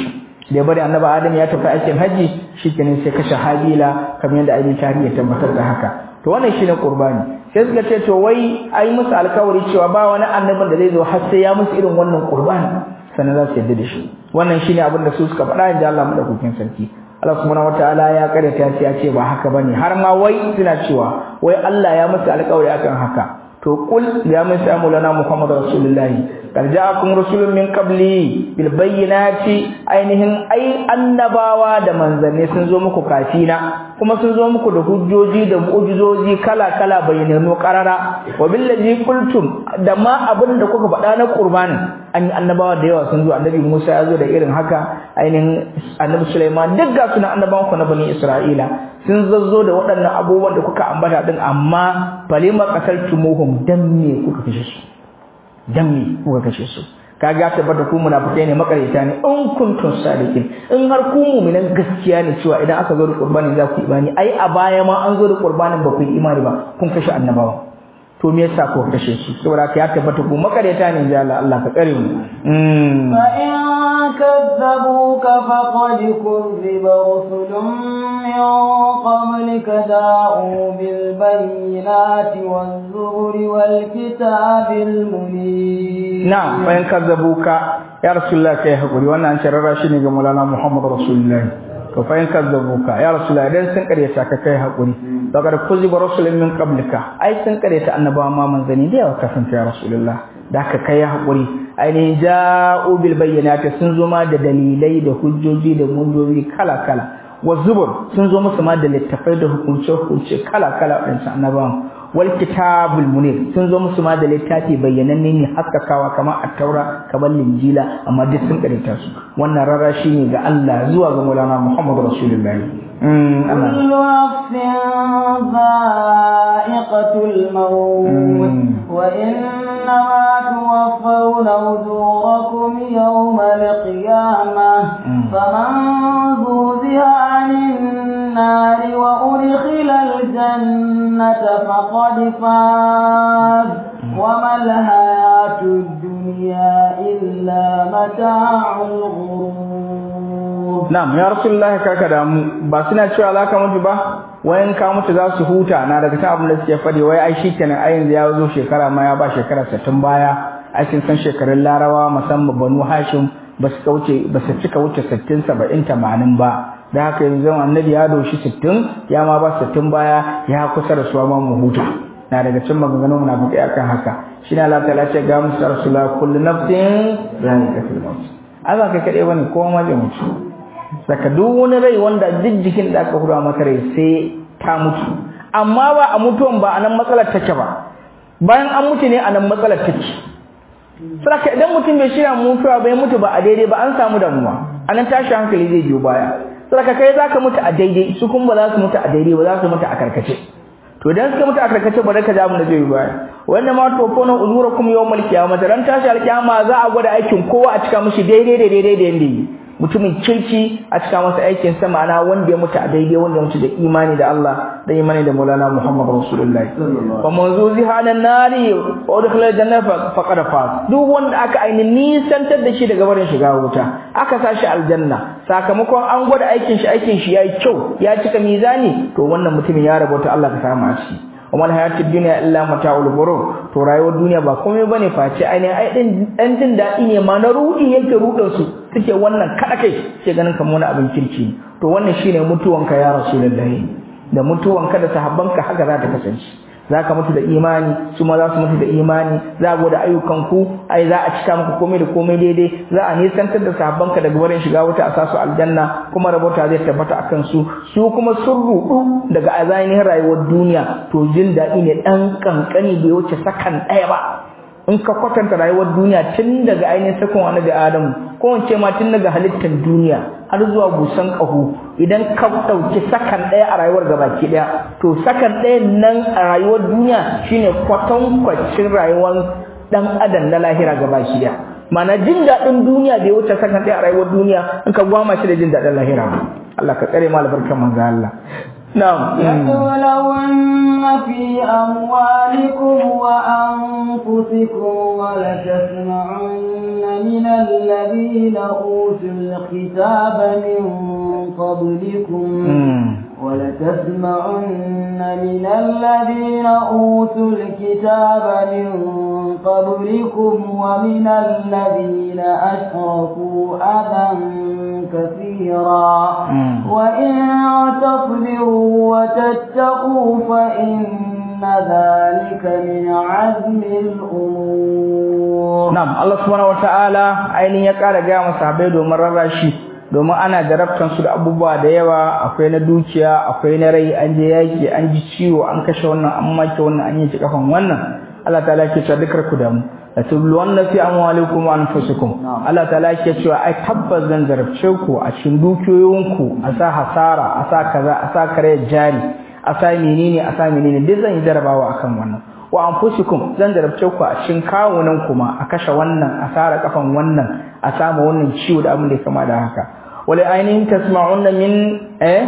da ya bari annabi adam ya tafi aikin haji shikenan sai kashe habila kamar yadda ainihin tarihi ya tabbatar da haka to wannan shine qurbani sai suka ce to wai ai musu alkawari cewa ba wani annabin da zai zo har sai ya musu irin wannan qurbani sannan za su yarda da shi wannan shine abin da su suka faɗa inda Allah madaukakin sarki Allah subhanahu wataala ya karyata ya ce ba haka bane har ma wai suna cewa wai Allah ya musu alkawari akan haka to kul ya musu amulana Muhammad rasulullahi qad ja'akum rusulun min qabli bil bayyinati ainihin ai annabawa da manzanni sun zo muku kafina kuma sun zo muku da hujjoji da mu'jizoji kala kala bayyananu qarara wa billazi qultum da ma abin da kuka faɗa na qurbanin an yi annabawa da yawa sun zo annabi Musa ya zo da irin haka ainihin annabi Sulaiman duk ga sunan annabawan ku na bani Isra'ila sun zazzo da waɗannan abubuwan da kuka ambata din amma falima qataltumuhum dan me kuka kashe su dan me kuka kashe su kaga tabbata ku munafikai ne makarita ne in kuntum sadiqin in har ku mu'minan gaskiya ne cewa idan aka zo da qurbani za ku imani ai a baya ma an zo da qurbanin ba ku yi imani ba kun kashe annabawa to me yasa ko kashe su saboda ka ya tabbata ku makareta ne ya Allah Allah ka tsare mu fa in kadzabuka faqad kuzziba rusulun min qablika da'u bil bayyinati waz zuri wal kitabil munir na fa in kadzabuka ya rasulullah kai hakuri wannan an sharara shi ne ga Maulana Muhammad rasulullah to fa in kadzabuka ya rasulullah idan sun karyata ka kai hakuri daga kuziba rasulun min qablika ai sun karyata annabawa ma manzani da yawa kafin ya rasulullah da ka kai hakuri ainihin ja'u bil bayyinati sun zo ma da dalilai da hujjoji da munjoji kala kala wa zubur sun zo musu ma da littafai da hukunce hukunce kala kala wadannan annabawan wal kitabul munir sun zo musu ma da littafi bayyananne ne haskakawa kamar at-taura kamar linjila amma duk sun karanta su wannan rarashi ne ga Allah zuwa ga Maulana Muhammad Rasulullahi كل نفس ذائقة الموت وإنما توفون أجوركم يوم القيامة فمن زوزها عن النار وأدخل الجنة فقد فاز وما الحياة الدنيا إلا متاع الغرور Na'am ya Rasulullah karka da mu ba suna cewa za ka mutu ba wayan ka mutu za su huta na daga cikin abin da suke faɗi wai ai shikenan ai yanzu ya zo shekara ma ya ba shekara 60 baya ai kin san shekarun Larawa musamman Banu Hashim ba su kauce ba su cika wuce 60 70 80 ba da haka yanzu annabi ya doshi 60 ya ma ba 60 baya ya kusa da su ma mu huta na daga cikin maganganun munafiki akan haka shine Allah ta'ala ce ga musu Rasulullah kullu nafsin za'iqatul maut Allah kai kade bane ko ma zai mutu saka duk wani rai wanda duk jikin da aka hura maka rai sai ta mutu amma ba a mutuwan ba anan matsalar take ba bayan an mutu ne anan matsalar take saka idan mutum bai shirya mutuwa bai mutu ba a daidai ba an samu damuwa anan tashi hankali zai biyo baya saka kai zaka mutu a daidai su kuma ba za su mutu a daidai ba za su mutu a karkace to idan suka mutu a karkace ba ka ja mu da zai baya wannan ma to ko na uzurakum yawmal qiyamah ran tashi alqiyama za a gwada aikin kowa a cika mishi daidai da daidai da yanda yi mutumin kirki a cika masa aikin sa ma'ana wanda ya mutu a daidai wanda ya mutu da imani da Allah da imani da Maulana Muhammad Rasulullahi fa manzuzi hanan nari wa udkhila jannata faqad faz duk wanda aka aini nisantar da shi daga barin shiga wuta aka sa shi aljanna sakamakon an gwada aikin shi aikin shi yayi kyau ya cika mizani to wannan mutumin ya rabota Allah ka samu a ciki وما الحياة الدنيا إلا متاع الغرور to rayuwar duniya ba komai bane face ainihin ai din dan jin dadi ne ma na rudi yake rudin su suke wannan kada kai sai ganin kamar wani abin kirki to wannan shine mutuwanka ya rasulullahi da mutuwanka da sahabbanka haka za ta kasance zaka mutu da imani su ma za su mutu da imani za a da ayyukan ku ai za a cika muku komai da komai daidai za a nisantar da sahabbanka daga wurin shiga wuta a sasu aljanna kuma rabota zai tabbata akan su su kuma sun rudu daga azanin rayuwar duniya to jin daɗi ne ɗan kankani bai wuce sakan ɗaya ba in ka kwatanta rayuwar duniya tun daga ainihin sakon annabi adamu ko in ce ma tun daga halittar duniya har zuwa busan ƙaho idan ka ɗauki sakan ɗaya a rayuwar gabaki ɗaya to sakan ɗaya nan a rayuwar duniya shine kwatankwacin rayuwar ɗan adam na lahira gabaki ɗaya mana jin daɗin duniya bai wuce sakan ɗaya a rayuwar duniya in ka gwama shi da jin daɗin lahira Allah ka tsare ma albarkan manzo Allah نعم لتبلون في أموالكم وأنفسكم ولتسمعن من ومن الذين أوتوا الكتاب من قبلكم ولتسمعن من الذين أوتوا الكتاب من قبلكم ومن الذين أشركوا أذى كثيرا وإن تصبروا وتتقوا فإن ذلك من عزم الأمور نعم الله سبحانه وتعالى أين يقال جاء مصابي دومر الرشي domin ana jarabtan su da abubuwa da yawa akwai na dukiya akwai na rai an je yaki an ji ciwo an kashe wannan an make wannan an yanke kafan wannan Allah ta'ala ke cewa dukar ku da mu la tubluwanna fi amwalikum wa anfusikum Allah ta'ala ke cewa ai tabbas zan jarabce ku a cikin dukiyoyinku a sa hasara a sa kaza a sa kare jari a sa menene a sa menene duk zan yi jarabawa akan wannan wa anfusikum zan jarabce ku a cikin kawunan kuma a kashe wannan a sara kafan wannan a samu wannan ciwo da abin da ya kama da haka wala ainihin tasma'unna min eh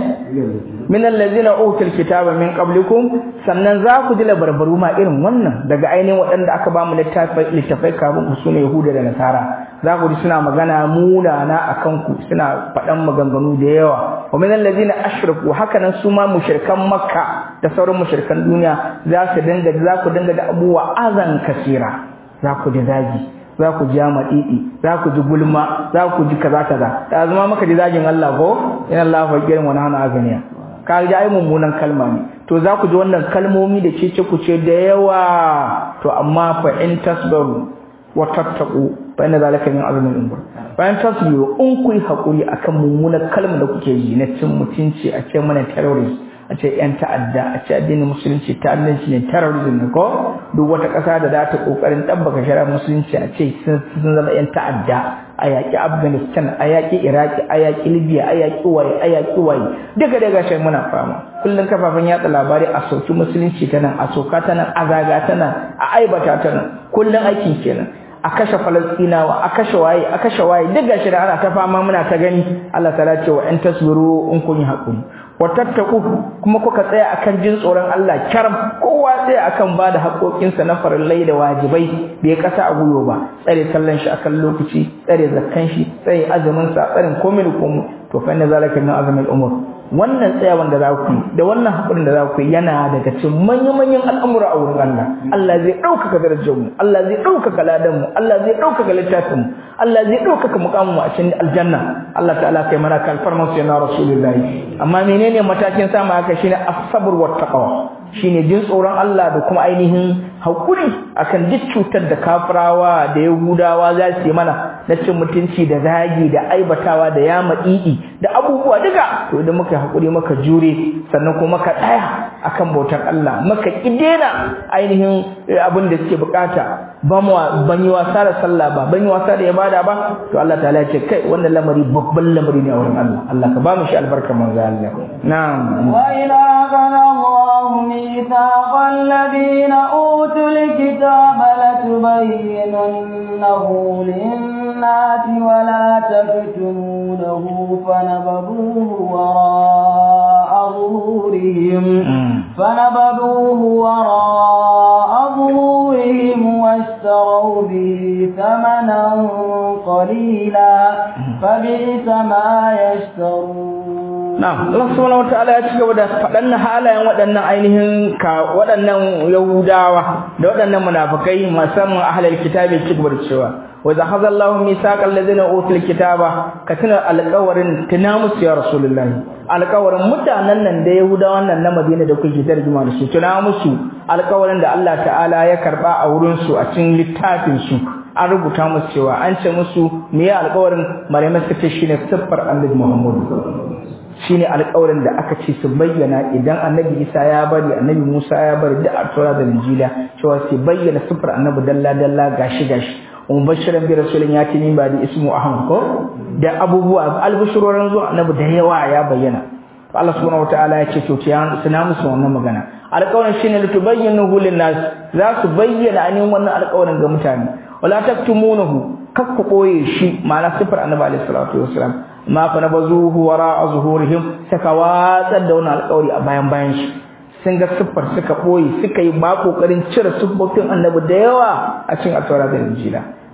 min allazina utul kitaba min qablikum sannan za ku ji labarbaru ma irin wannan daga ainihin waɗanda aka ba mu littafai littafai kafin ku sune yahuda da nasara za ku ji suna magana munana akan ku suna faɗan maganganu da yawa wa min allazina ashraku haka nan su ma mushrikan makka da sauran mushrikan duniya za su dinga za ku dinga da abuwa azan kasira za ku ji zagi za ku ji maɗiɗi za ku ji gulma za ku ji kaza kaza da zama maka ji zagin Allah ko in Allah fa girin wani hana aganiya ka ji ai mummunan kalma ne to za ku ji wannan kalmomi da cece ku ce da yawa to amma fa in tasbaru wa tattaqu fa inna zalika min azmin umur bayan tasbiru in ku yi hakuri akan mummunan kalma da kuke yi na cin mutunci a ce mana terrorist a ce yan ta'adda a ce addinin musulunci ta'addanci ne terrorism ne ko duk wata ƙasa da za ta ƙoƙarin ɗabbaka shari'ar musulunci a ce sun zama yan ta'adda a yaƙi afghanistan a yaƙi iraki a yaƙi libya a yaƙi waye a yaƙi waye duka daga shi muna fama kullum kafafen yatsa labarai a sauki musulunci ta nan a soka ta nan a zaga ta nan a aibata ta nan kullum aikin kenan a kashe falastinawa a kashe waye a kashe waye duk gashi da ana ta fama muna ta gani Allah ta ce wa in tasbiru in kun yi hakuri wa tattaku kuma kuka tsaya akan jin tsoron Allah karam kowa tsaya akan bada haƙoƙinsa na farillai da wajibai bai kasa a guyo ba tsare sallan shi akan lokaci tsare zakkan shi tsare azumin sa tsarin komai da komai to fa inna zalika min azmil umur wannan tsayawan da za ku yi da wannan haƙurin da za ku yi yana daga cikin manyan-manyan al'amura a wurin Allah Allah zai ɗaukaka darajar mu Allah zai ɗaukaka ladan mu Allah zai ɗaukaka littafin mu Allah zai ɗaukaka mukamin mu a cikin aljanna Allah ta'ala kai mana kalfarman su yana rasulullahi amma menene matakin sama haka shine as-sabr wa taqwa shine jin tsoron Allah da kuma ainihin hakuri akan duk cutar da kafirawa da yahudawa za su yi mana na cin mutunci da zagi da aibatawa da yama didi da abubuwa duka to idan muka hakuri muka jure sannan kuma muka tsaya akan bautar Allah muka kidena ainihin abin da suke bukata ba mu ban yi wasa da sallah ba ban yi wasa da ibada ba to Allah ta'ala ya ce kai wannan lamari babban lamari ne a wurin Allah Allah ka ba mu shi albarkar manzo Allah na'am wa ila qala Allah mithaqal ladina utul kitaba latubayyinannahu lin-nasi wa la taktumunahu fanabadhuhu wara'a ظهورهم فنبذوه وراء ظهورهم واشتروا به ثمنا قليلا فبئس ما يشترون Na'am, Allah subhanahu wataala ya ci gaba da faɗan halayen waɗannan ainihin ka waɗannan Yahudawa da waɗannan munafikai musamman ahlul kitabi ci gaba da cewa wa zahaza Allahu misaqal ladina utul kitaba ka tuna alƙawarin tuna musu ya rasulullahi alƙawarin mutanen nan da Yahudawan nan na Madina da kuke tarjuma da su tuna musu alƙawarin da Allah ta'ala ya karba a wurin su a cikin littafin su an rubuta musu cewa an ce musu me ya alƙawarin malamai suka ce shine siffar Annabi Muhammad shine alƙawarin da aka ce su bayyana idan Annabi Isa ya bari Annabi Musa ya bari da At-Taura da Injila cewa su bayyana siffar Annabi dalla dalla gashi gashi mubashiran bi rasulin ya tini ba da ismu ahmad ko da abubuwa albushurorin zuwa Annabi da yawa ya bayyana Allah subhanahu wataala ya ce to suna musu wannan magana alƙawarin shine litubayyinu lin-nas za su bayyana ainihin wannan alƙawarin ga mutane wala taktumunahu kakku koye shi ma'ana sifar Annabi alaihi salatu wassalam ma fa nabazuhu wara zuhurihim saka watsar da wannan alƙawari a bayan bayan shi sun ga siffar suka boye suka yi ba kokarin cire siffofin annabi da yawa a cikin atawara da injila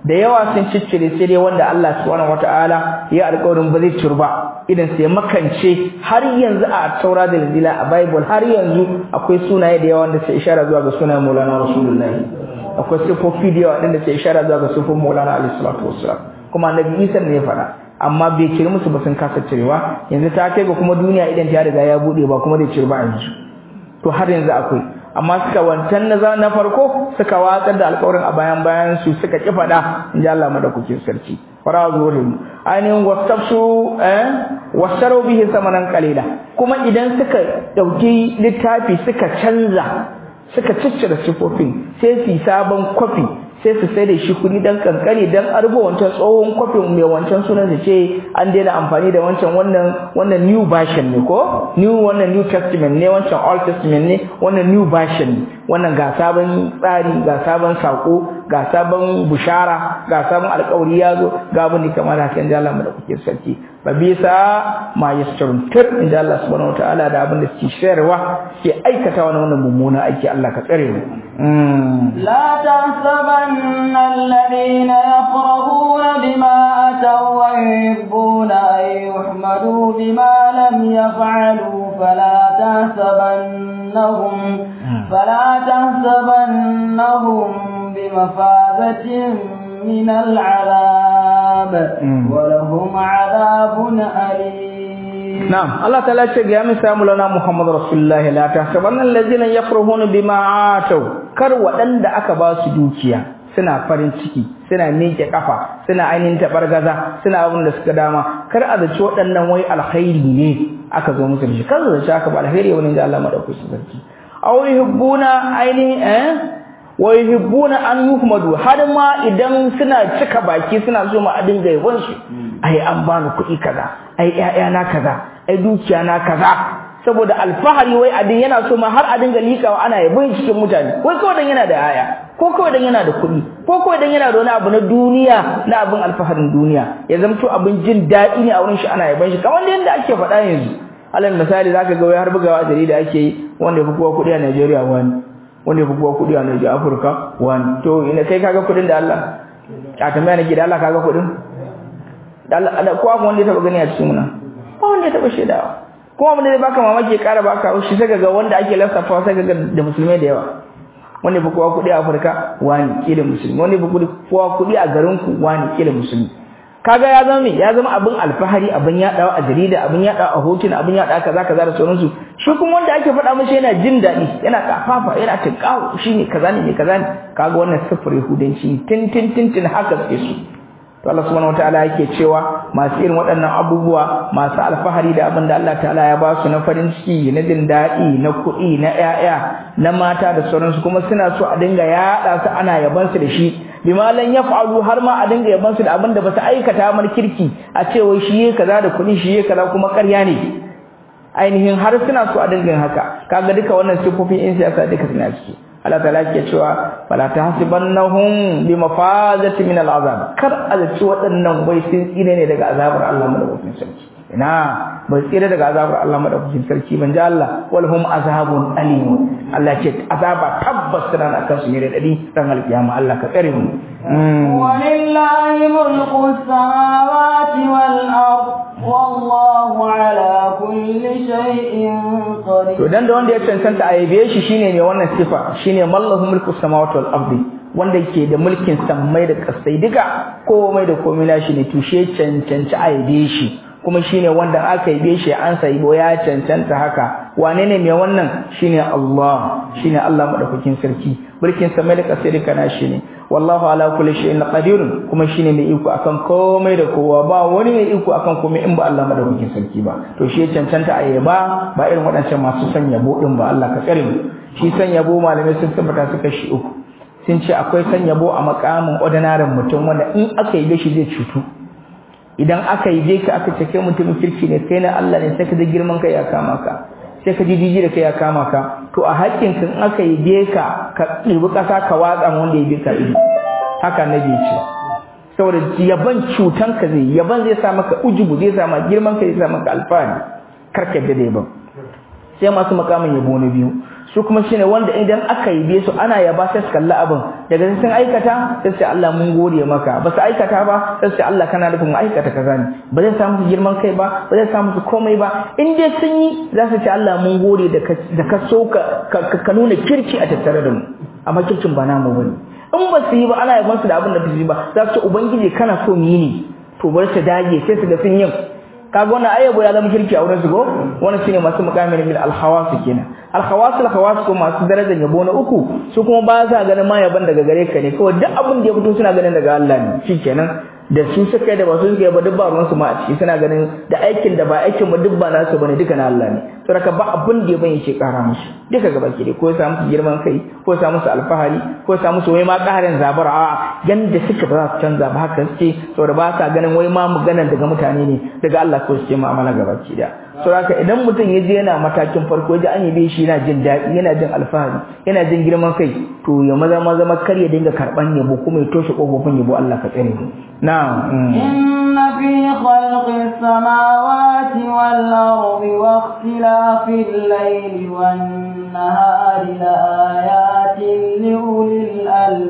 da yawa sun ciccire sai dai wanda Allah subhanahu wataala ya alƙawarin ba zai turba idan sai makance har yanzu a taura da injila a bible har yanzu akwai sunaye da yawa wanda sai ishara zuwa ga sunan Maulana Rasulullahi akwai sifofi da yawa wanda sai ishara zuwa ga sifofin Maulana alaihi salatu wassalam kuma annabi Isa ne ya faɗa amma bai cire musu ba sun kasa cirewa yanzu ta kai ga kuma duniya idan ta riga ya bude ba kuma da cire ba yanzu to har yanzu akwai amma suka wancan na na farko suka watsar da alƙawarin a bayan bayan su suka ki faɗa in ji Allah madaukakin sarki fara zuwa ainihin wasafsu eh wasaru bihi samanan qalila kuma idan suka dauki littafi suka canza suka ciccire sifofin sai su sabon kwafi sai su sai da shi kuɗi dan kankare dan arbo wancan tsohon kwafin mai wancan sunan su ce an daina amfani da wancan wannan wannan new version ne ko new wannan new testament ne wancan old testament ne wannan new version ne wannan ga sabon tsari ga sabon sako ga sabon bushara ga sabon alƙawari ya zo ga abin da kamar haka in Allah da kuke sarki ba bisa ma yasturun tir in Allah subhanahu wataala da abin da suke shayarwa ke aikata wani wannan mummuna aiki Allah ka tsare mu لا تحسبن الذين يفرحون بما أتوا ويحبون أن يحمدوا بما لم يفعلوا فلا تحسبنهم فلا تحسبنهم بمفازة من العذاب ولهم عذاب أليم Na'am Allah ta'ala ce ga mi samu lana Muhammad Rasulullahi la tahsabanna allazina yafrahuna bima atau kar waɗanda aka ba su dukiya suna farin ciki suna miƙe kafa suna ainihin tabargaza suna abin da suka dama kar a zaci waɗannan wai alkhairi ne aka zo musu da shi kar zaci aka ba alkhairi wani da Allah madaukakin sarki aw yuhibbuna ainihin eh wa yuhibbuna an yuhmadu har ma idan suna cika baki suna so ma a dinga yabon su ai an bani kuɗi kaza ai ƴaƴana kaza ai dukiya na kaza saboda alfahari wai adin yana so ma har a dinga likawa ana yabon cikin mutane wai kawai dan yana da aya ko kawai dan yana da kuɗi ko kawai dan yana da wani abu na duniya na abin alfaharin duniya ya zamto abin jin daɗi ne a wurin shi ana yabon shi kamar yadda ake faɗa yanzu alal misali zaka ga wai har bugawa a jarida ake yi wanda ya fi kowa kuɗi a Najeriya wani wanda ya fi kowa kuɗi a Najeriya Afirka wani to ina kai kaga kuɗin da Allah a tambaya nake da Allah kaga kuɗin da Allah ko akwai wanda ya taba gani a cikin nan ba wanda ya taba shaidawa kuma abin da zai baka mamaki ƙara baka shi sai ga wanda ake lissafa sai ga da musulmai da yawa wanda fi kowa kuɗi a Afirka wani kila musulmi wanda fi kowa kuɗi a garin ku wani kila musulmi kaga ya zama ya zama abin alfahari abin yadawa a jarida abin yadawa a hotuna abin yadawa kaza kaza da sauransu shi kuma wanda ake faɗa mishi yana jin daɗi yana kafafa yana tinkawo shine kaza ne kaza ne kaga wannan sifir yahudanci tin tin tin tin haka suke su to Allah subhanahu wataala yake cewa masu irin waɗannan abubuwa masu alfahari da abin da Allah ta'ala ya ba su na farin ciki na jin daɗi na kuɗi na ƴaƴa na mata da sauransu kuma suna so a dinga yaɗa su ana yaban su da shi bima lan yaf'alu har ma a dinga yaban su da abin da ba su aikata mar kirki a ce wai shi yake kaza da kuɗi shi yake kaza kuma ƙarya ne ainihin har suna so a dinga haka kaga duka wannan sifofin in siyasa duka suna ciki Allah ta'ala ke cewa fala tahsibannahum bimafazati min al'azab kar azci waɗannan wai sun tsire ne daga azabar Allah madaukakin sarki ina bai tsire daga azabar Allah madaukakin sarki ban ji Allah wal hum azabun alim Allah ce azaba tabbas tana akan su ne da dadi ran alkiyama Allah ka tsare mu walillahi mulku samawati wal ard wallahu ala kulli shay'in qadir to dan da wanda ya cancanta a yabe shi shine ne wannan sifa shine mallahu mulku samawati wal ardi wanda ke da mulkin sammai da kasai duka komai da komai na shi ne tushe cancanci a yabe shi kuma shine wanda aka yabe shi an sai bo ya cancanta haka wane ne mai wannan shine Allah shine Allah madaukakin sarki mulkin sammai da kasai duka na shi ne wallahu ala kulli shay'in qadir kuma shine mai iko akan komai da kowa ba wani mai iko akan komai in ba Allah madaukakin sarki ba to shi ya cancanta a yaba ba irin waɗancan masu son yabo din ba Allah ka tsare mu shi son yabo malamai sun tabbata suka shi uku sun ce akwai son yabo a makamin ordinary mutum wanda in aka yi shi zai cutu idan aka yi ka aka ce kai mutumin kirki ne kai na Allah ne sai ka ji girman kai ya kama ka sai ka ji jiji da kai ya kama ka to a hakkin kan aka yi ka ka ɗibi ƙasa ka watsa wanda ya ka ido haka nabi ce saboda yaban cutan ka zai yaban zai sa maka ujubu zai sa maka girman ka zai sa maka alfahari karka da yaban sai masu makamin yabo na biyu su kuma shine wanda idan aka yi be su ana yaba sai su kalla abin daga sun aikata sai su Allah mun gode maka ba su aikata ba sai su Allah kana nufin mu aikata kaza ne ba zai samu su girman kai ba ba zai samu su komai ba in dai sun yi za su ce Allah mun gode da ka so ka nuna kirki a tattare da mu amma kirkin ba namu bane in ba su yi ba ana yaban su da abin da ba su yi ba za su ce ubangiji kana so mu yi ne to bar su dage sai su ga sun yin kaga wannan ayyabo ya zama kirki a wurin su go wannan shine masu muqamin bil alhawas kenan alhawas alhawas ko masu darajar yabo na uku su kuma ba sa ganin ma yaban daga gare ka ne kawai duk abin da ya fito suna ganin daga Allah ne shikenan da su suka yi da ba su suka yi ba duk ba ruwan su ma a ciki suna ganin da aikin da ba aikin ba duk ba nasu bane duka na Allah ne saboda ba abin da ya bane shi kara musu duka gaba ke ko ya samu girman kai ko ya samu alfahari ko ya samu wai ma karin zabara a yanda suka ba za su canza ba haka suke saboda ba sa ganin wai ma maganar daga mutane ne daga Allah ko su ce mu'amala gaba ki da saboda idan mutum ya je yana matakin farko ya ji an yabe shi yana jin daɗi yana jin alfahari yana jin girman kai to ya maza maza kar ya dinga karban yabo kuma ya toshe kofofin yabo Allah ka tsare mu na'am inna fi khalqis samawati wal ardi wa ikhtilafil layli wan nahari la ayatin li ulil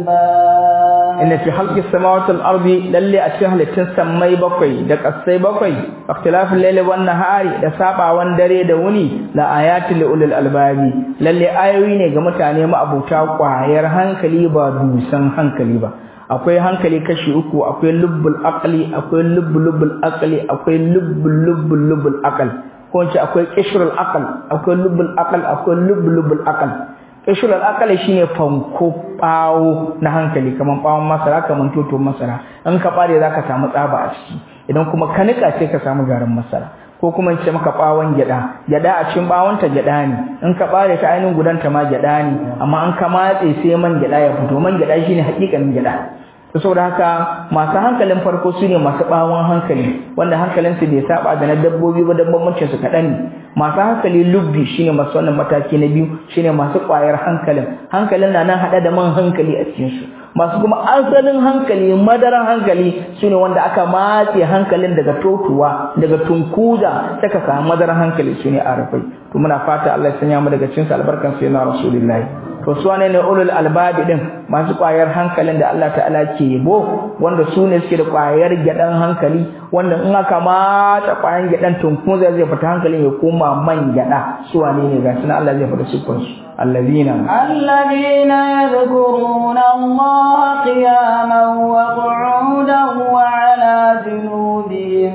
albab inna fi khalqis samawati wal ardi lalle a cikin halittun sammai bakwai da kasai bakwai ikhtilafil layli wan nahari da sabawan dare da wuni la ayatin li ulil albabi lalle ayoyi ne ga mutane ma'abuta kwayar hankali ba dusan hankali ba akwai hankali kashi uku akwai lubbul aqli akwai lubbul lubbul aqli akwai lubbul lubbul lubbul aql ko ce akwai qishrul aql akwai lubbul aql akwai lubbul lubbul aql qishrul aql shine fanko bawo na hankali kaman bawon masara kaman toto masara in ka bare zaka samu tsaba a ciki idan kuma ka nika sai ka samu garin masara ko kuma ce maka bawon gyada gyada a cikin bawon ta gyada ne in ka bare ta ainihin gudanta ma gyada ne amma an ka matse sai man gyada ya fito man gyada shine hakikanin gyada saboda haka masu hankalin farko su ne masu bawon hankali wanda hankalinsu bai saba da na dabbobi ba dabbobin su kaɗan ne masu hankali lubbi shine masu wannan mataki na biyu shine masu ƙwayar hankalin hankalin na nan haɗa da man hankali a cikin su masu kuma asalin hankali madaran hankali su ne wanda aka matse hankalin daga totuwa daga tunkuza saka samu madaran hankali su ne arafai to muna fata Allah ya sanya mu daga cikin albarkan sayyidina rasulullahi to su wane ne ulul albabi din masu kwayar hankalin da Allah ta'ala ke yabo wanda su ne suke da kwayar gyadan hankali wanda in aka mata kwayan gyadan tunkun zai zai fita hankalin ya koma man gyada su wane ne ga sunan Allah zai fita sifar su الذين الذين يذكرون الله قياما وقعودا وعلى جنوبهم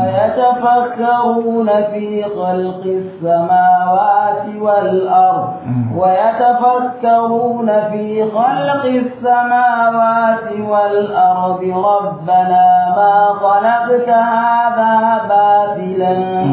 ويتفكرون في خلق السماوات والأرض ويتفكرون في خلق السماوات والأرض ربنا ما خلقت هذا باطلا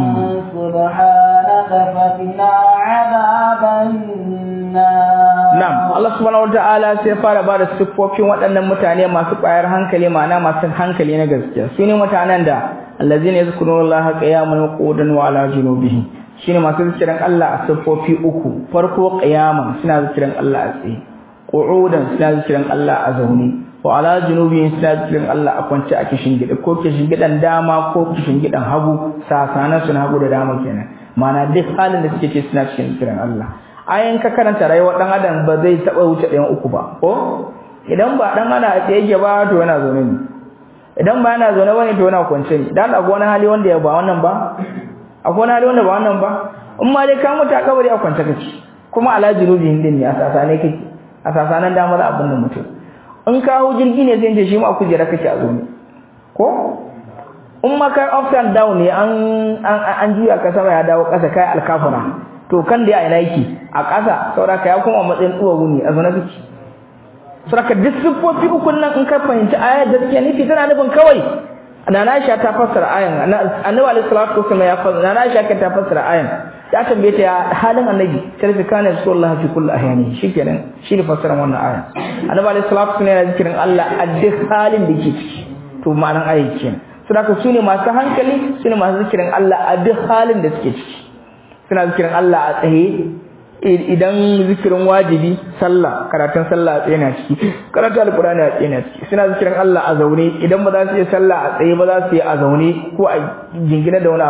سبحانك فقنا عذاب النار Na'am, Allah subhanahu wataala sai fara ba da siffofin waɗannan mutane masu ƙwayar hankali ma'ana masu hankali na gaskiya. Su ne mutanen da allazina yazkurullaha qiyaman wa qu'udan wa ala junubihim. Shine masu zikirin Allah a siffofi uku. Farko qiyaman suna zikirin Allah a tsaye. Qu'udan suna zikirin Allah a zaune. Wa ala junubihim suna zikirin Allah a kwance a kishin gida ko kishin gidan dama ko kishin gidan hagu sasanan suna hagu da dama kenan. Ma'ana duk halin da suke ce suna cikin zikirin Allah. ayin ka karanta rayuwar dan adam ba zai taba wuce ɗayan uku ba ko idan ba dan ana a tsaye yake ba to yana zaune ne idan ba yana zaune bane to yana kwance ne dan akwai wani hali wanda ya ba wannan ba akwai wani hali wanda ba wannan ba in ma dai ka mutu a kabari a kwance kake kuma ala junubi hindin ne a sasane kake a sasanan damar abin da mutum in ka hau jirgi ne zai ce shi ma a kujera kake a zaune ko in ma kai up and down ne an an juya ka sama ya dawo ƙasa kai alkafara to kan da ina yake a ƙasa saboda ya kuma matsayin tsuwa guni a zana kake saboda duk siffofi uku nan in ka fahimci ayar da take nufi tana nufin kawai Nana Aisha ta fassara ayan Annabi alaihi salatu wasallam ya fassara Nana Aisha ta fassara ayan ya tambaye ta ya halin Annabi karfi kana sallallahu fi kulli ahyani shikenan shi ne fassarar wannan aya Annabi alaihi salatu wasallam yana zikirin Allah a duk halin da yake ciki to ma'anar ayan kenan saboda su ne masu hankali su ne masu zikirin Allah a duk halin da suke ciki suna zikirin Allah a tsaye idan zikirin wajibi sallah karatun sallah a tsaye na ciki karatu alqur'ani a tsaye na ciki suna zikirin Allah a zaune idan ba za su yi sallah a tsaye ba za su yi a zaune ko a jingina da wani abu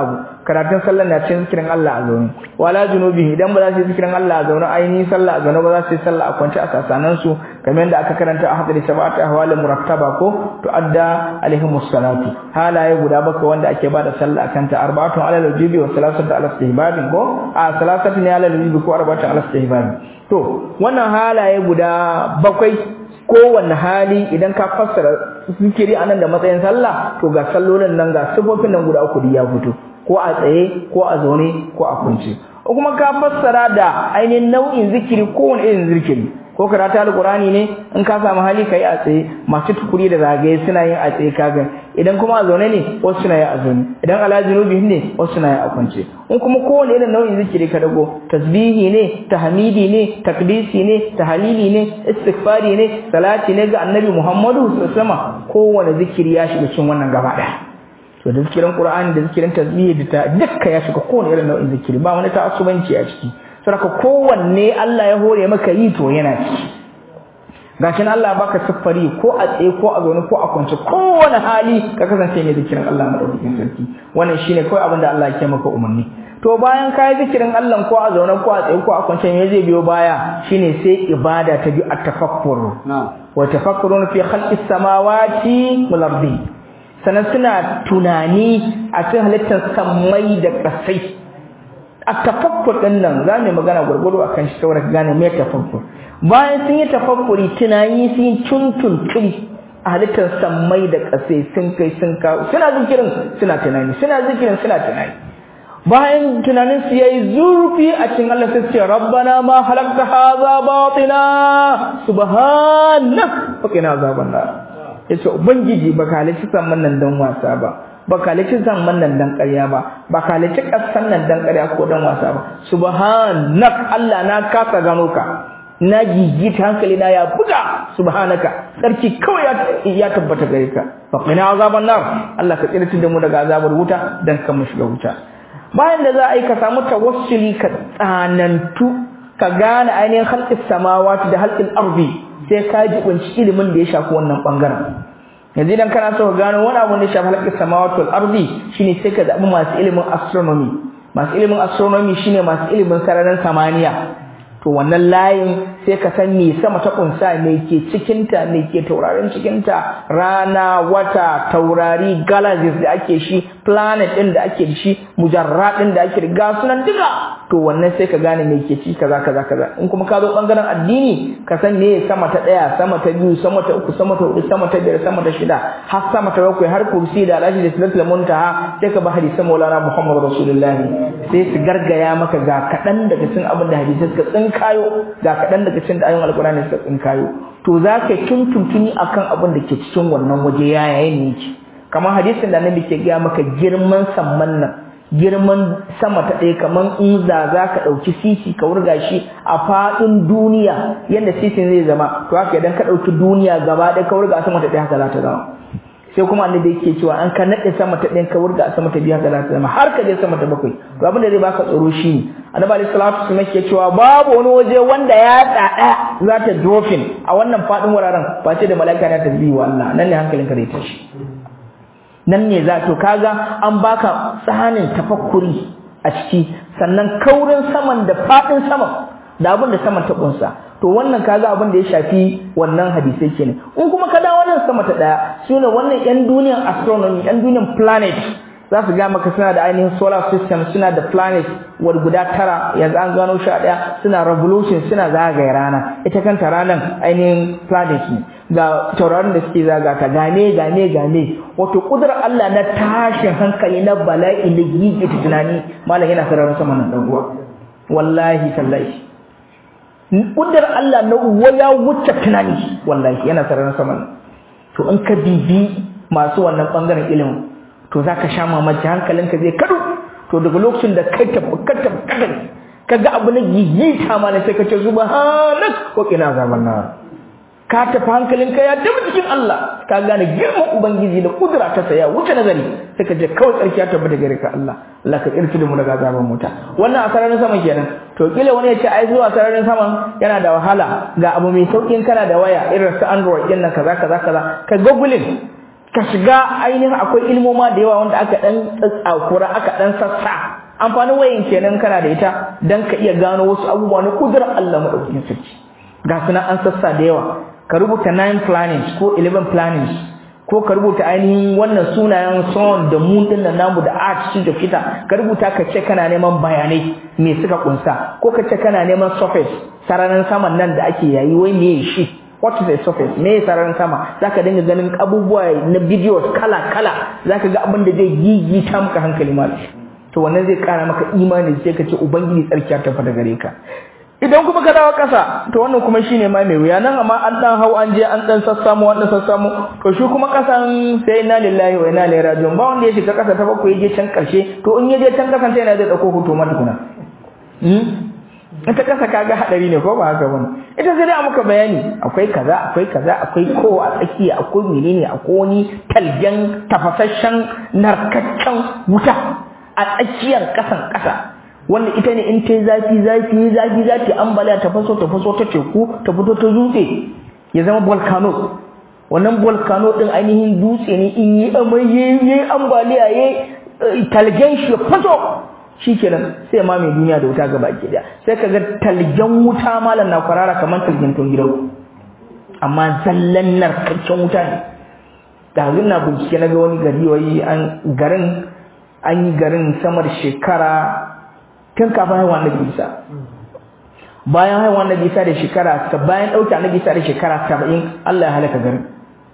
karatun sallar na cikin zikirin Allah a zaune wala junubi idan ba za su yi zikirin Allah a zaune ainihin sallah a zaune ba za su yi sallah a kwance a sasanan su kamar yadda aka karanta a hadari sab'ati ahwal murattaba ko to adda alaihim salatu halaye guda bakwai wanda ake bada sallah akan ta arba'atun ala al-jibi wa salasatu ala istihbab ko a salasatu ne ala al-jibi ko arba'atun ala istihbab to wannan halaye guda bakwai kowanne hali idan ka fassara zikiri anan da matsayin sallah to ga sallolin nan ga sifofin nan guda uku ya fito ko a tsaye ko a zaune ko a kunce kuma ka fassara da ainihin nau'in zikiri kowane irin zikiri ko karatu alqurani ne in ka samu hali kai a tsaye masu tukuri da zagaye suna yin a tsaye kaga idan kuma a zaune ne wasu suna yin a zaune idan ala junubi ne wasu suna yin a kwance in kuma kowane irin nau'in zikiri ka dago tasbihi ne tahmidi ne takdisi ne tahlili ne istighfari ne salati ne ga annabi Muhammadu sallallahu alaihi wasallam kowane zikiri ya shiga cikin wannan gaba daya to da zikirin Qur'ani da zikirin tasbihi da dukka ya shiga kowane irin nau'in zikiri ba wani ta'assubanci a ciki saboda kowanne Allah ya hore maka yi to yana ciki gashin Allah baka siffari ko a tsaye ko a zaune ko a kwance kowane hali ka kasance mai zikirin Allah madaukakin sarki wannan shine kawai abin da Allah ya maka umarni to bayan ka yi zikirin Allah ko a zaune ko a tsaye ko a kwance me zai biyo baya shine sai ibada ta bi at-tafakkur wa tafakkurun fi khalqis samawati wal ardi sanan suna tunani a cikin halittar samai da kasai at-tafakkur din nan za mu magana gurgudu akan shi saboda gane me tafakkur bayan sun yi tafakkuri tunani sun yi tuntuntun a halittar sammai da ƙasai sun kai sun kawo suna zikirin suna tunani suna zikirin suna tunani bayan tunanin su yayi zurfi a cikin Allah sai ce rabbana ma halakta hadha batina subhanak wa qina azaban nar yace ubangiji baka halitta samman nan dan wasa ba baka halitta samman nan dan ƙarya ba baka halitta ƙasan nan dan ƙarya ko dan wasa ba subhanak Allah na kasa gano ka na gigita hankali na ya buga subhanaka sarki kawai ya tabbata gare ka fa qina azaban nar Allah ka tsira da mu daga azabar wuta dan kan mu shiga wuta bayan da za a yi ka samu tawassuli ka tsanantu ka gane ainihin halqis samawati da halqil ardi sai ka ji kunci ilimin da ya shafi wannan bangaren yanzu idan kana so ka gano wani abu da ya shafi halqis samawati wal ardi shine sai ka zabi masu ilimin astronomy masu ilimin astronomy shine masu ilimin sararin samaniya to wannan layin sai ka san me sama ta kunsa me ke cikinta me ke taurarin cikinta rana wata taurari galaxies da ake shi planet din da ake shi mujarrad din da ake ga sunan duka to wannan sai ka gane me ke ci kaza kaza kaza in kuma ka zo bangaren addini ka san me sama ta daya sama ta biyu sama ta uku sama ta hudu sama ta biyar sama ta shida har sama ta bakwai har kursi da alashi da silatul muntaha sai ka ba hadisan maulana muhammad rasulullahi sai su gargaya maka ga kadan daga cikin abin da hadisi suka tsin kayo ga kaɗan daga cikin da ayoyin alkurani suka tsinkayo to za ka tuntuntuni akan abin da ke cikin wannan waje ya yayin ne yake kamar hadisin da annabi ke gaya maka girman samman nan girman sama ta ɗaya kamar in za za ka ɗauki sisi ka wurga shi a faɗin duniya yadda sisin zai zama to haka idan ka ɗauki duniya gaba ɗaya ka wurga sama ta ɗaya haka za ta zama sai kuma annabi yake cewa an ka nade sama ta ɗin ka wurga sama ta biya ga za ta zama har ka je sama ta bakwai to abin da zai baka tsoro shi ne annabi alaihi salatu wasallam yake cewa babu wani waje wanda ya tsada za ta drofin a wannan fadin wuraren ba ce da mala'ika na tasbihi wa Allah nan ne hankalinka zai tashi nan ne za to kaga an baka tsanin tafakkuri a ciki sannan kaurin saman da fadin saman da abin da saman ta kunsa to wannan kaga abin da ya shafi wannan hadisai kenan in kuma ka dawo nan sama ta daya sune wannan yan duniyan astronomy yan duniyan planet za su ga maka suna da ainihin solar system suna da planet wal guda tara yanzu an gano sha daya suna revolution suna zagaye rana ita kanta ranar ainihin planet ne ga tauraron da suke zaga ta gane gane gane wato kudurar Allah na tashin hankali na bala'i na gigita tunani malam yana sararin sama nan dan uwa wallahi tallahi kudar Allah na uwa ya wuce tunani wallahi yana sararin sama to in ka bibi masu wannan bangaren ilimin to zaka sha mamaki hankalinka zai kadu to daga lokacin da kai tabbata kada kaga abu na gigita ma ne sai ka ce subhanak wa qina azaban nar ka tafi hankalinka ya tafi cikin Allah ka gane girman ubangiji da kudura ta saya wuce nazari sai ka je kawai tsarki ya tabbata gare ka Allah Allah ka kirki da mu daga azaban wuta wannan a sararin sama kenan to kila wani ya ce ai zuwa sararin saman yana da wahala ga abu mai saukin kana da waya irin su Android din nan kaza kaza kaza ka googling ka shiga ainihin akwai ilmoma da yawa wanda aka dan tsakura aka dan sassa amfanin wayan kenan kana da ita dan ka iya gano wasu abubuwa na kudurar Allah madaukakin sarki ga suna an sassa da yawa ka rubuta 9 planets ko 11 planets ko ka rubuta ainihin wannan sunayen sun da moon din nan namu da earth su da fita ka rubuta ka ce kana neman bayanai me suka kunsa ko ka ce kana neman surface sararin saman nan da ake yayi wai me shi what is a surface me sararin sama zaka dinga ganin abubuwa na videos kala kala zaka ga abin da zai gigita maka hankali malam to wannan zai kara maka imani sai ka ce ubangiji tsarkiya ta fada gare ka idan kuma ka dawo ƙasa to wannan kuma shine ma mai wuya nan amma an dan hau an je an dan sassamu an dan sassamu to shi kuma ƙasan sai inna lillahi wa inna ilaihi raji'un ba wanda ya shiga ƙasa ta bakwai ya je can ƙarshe to in ya je can ƙasan sai yana zai dauko hoto ma tukuna hmm ita ƙasa kaga hadari ne ko ba haka bane ita sai dai a muka bayani akwai kaza akwai kaza akwai ko a tsakiya akwai menene akwai wani talgen tafasasshen narkaccen wuta a tsakiyar ƙasan ƙasa wanda ita ne in ta zafi zafi zafi zafi ambaliya ta faso ta faso ta teku ta fito ta dutse ya zama volcano wannan volcano din ainihin dutse ne in yi amai yayi ambaliya yayi talgen shi faso shikenan sai ma mai duniya da wuta gaba ke daya sai kaga talgen wuta malam na kwarara kamar talgen ton gidan amma zallan narkaccen wuta ne da na bincike na ga wani gari wai an garin an yi garin samar shekara tun kafin haihuwa annabi Isa bayan haihuwa annabi Isa da shekara bayan dauke annabi Isa da shekara 70 Allah ya halaka garin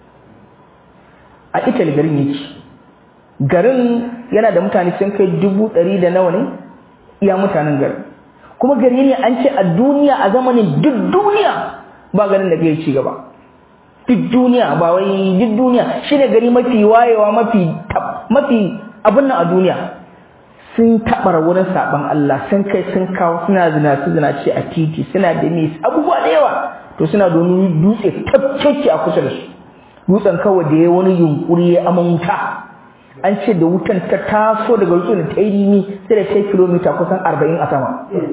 a Italy garin yake garin yana da mutane sun kai dubu ɗari da nawa ne iya mutanen garin kuma gari ne an ce a duniya a zamanin duk duniya ba garin da zai ci gaba duk duniya ba wai duk duniya shine gari mafi wayewa mafi mafi abin nan a duniya sun taɓa wurin saɓon Allah sun kai sun kawo suna zina su zina ce a titi suna da mai abubuwa da yawa to suna da wani dutse tafkeke a kusa da su dutsen kawai da ya wani yunkuri ya aman wuta an ce da wutan ta taso daga dutsen ta yi nimi sai da ta kilomita kusan arba'in a sama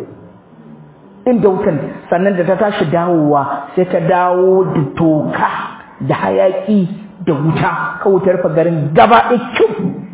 inda wutan sannan da ta tashi dawowa sai ta dawo da toka da hayaki da wuta kawai ta rufe garin gaba ɗaya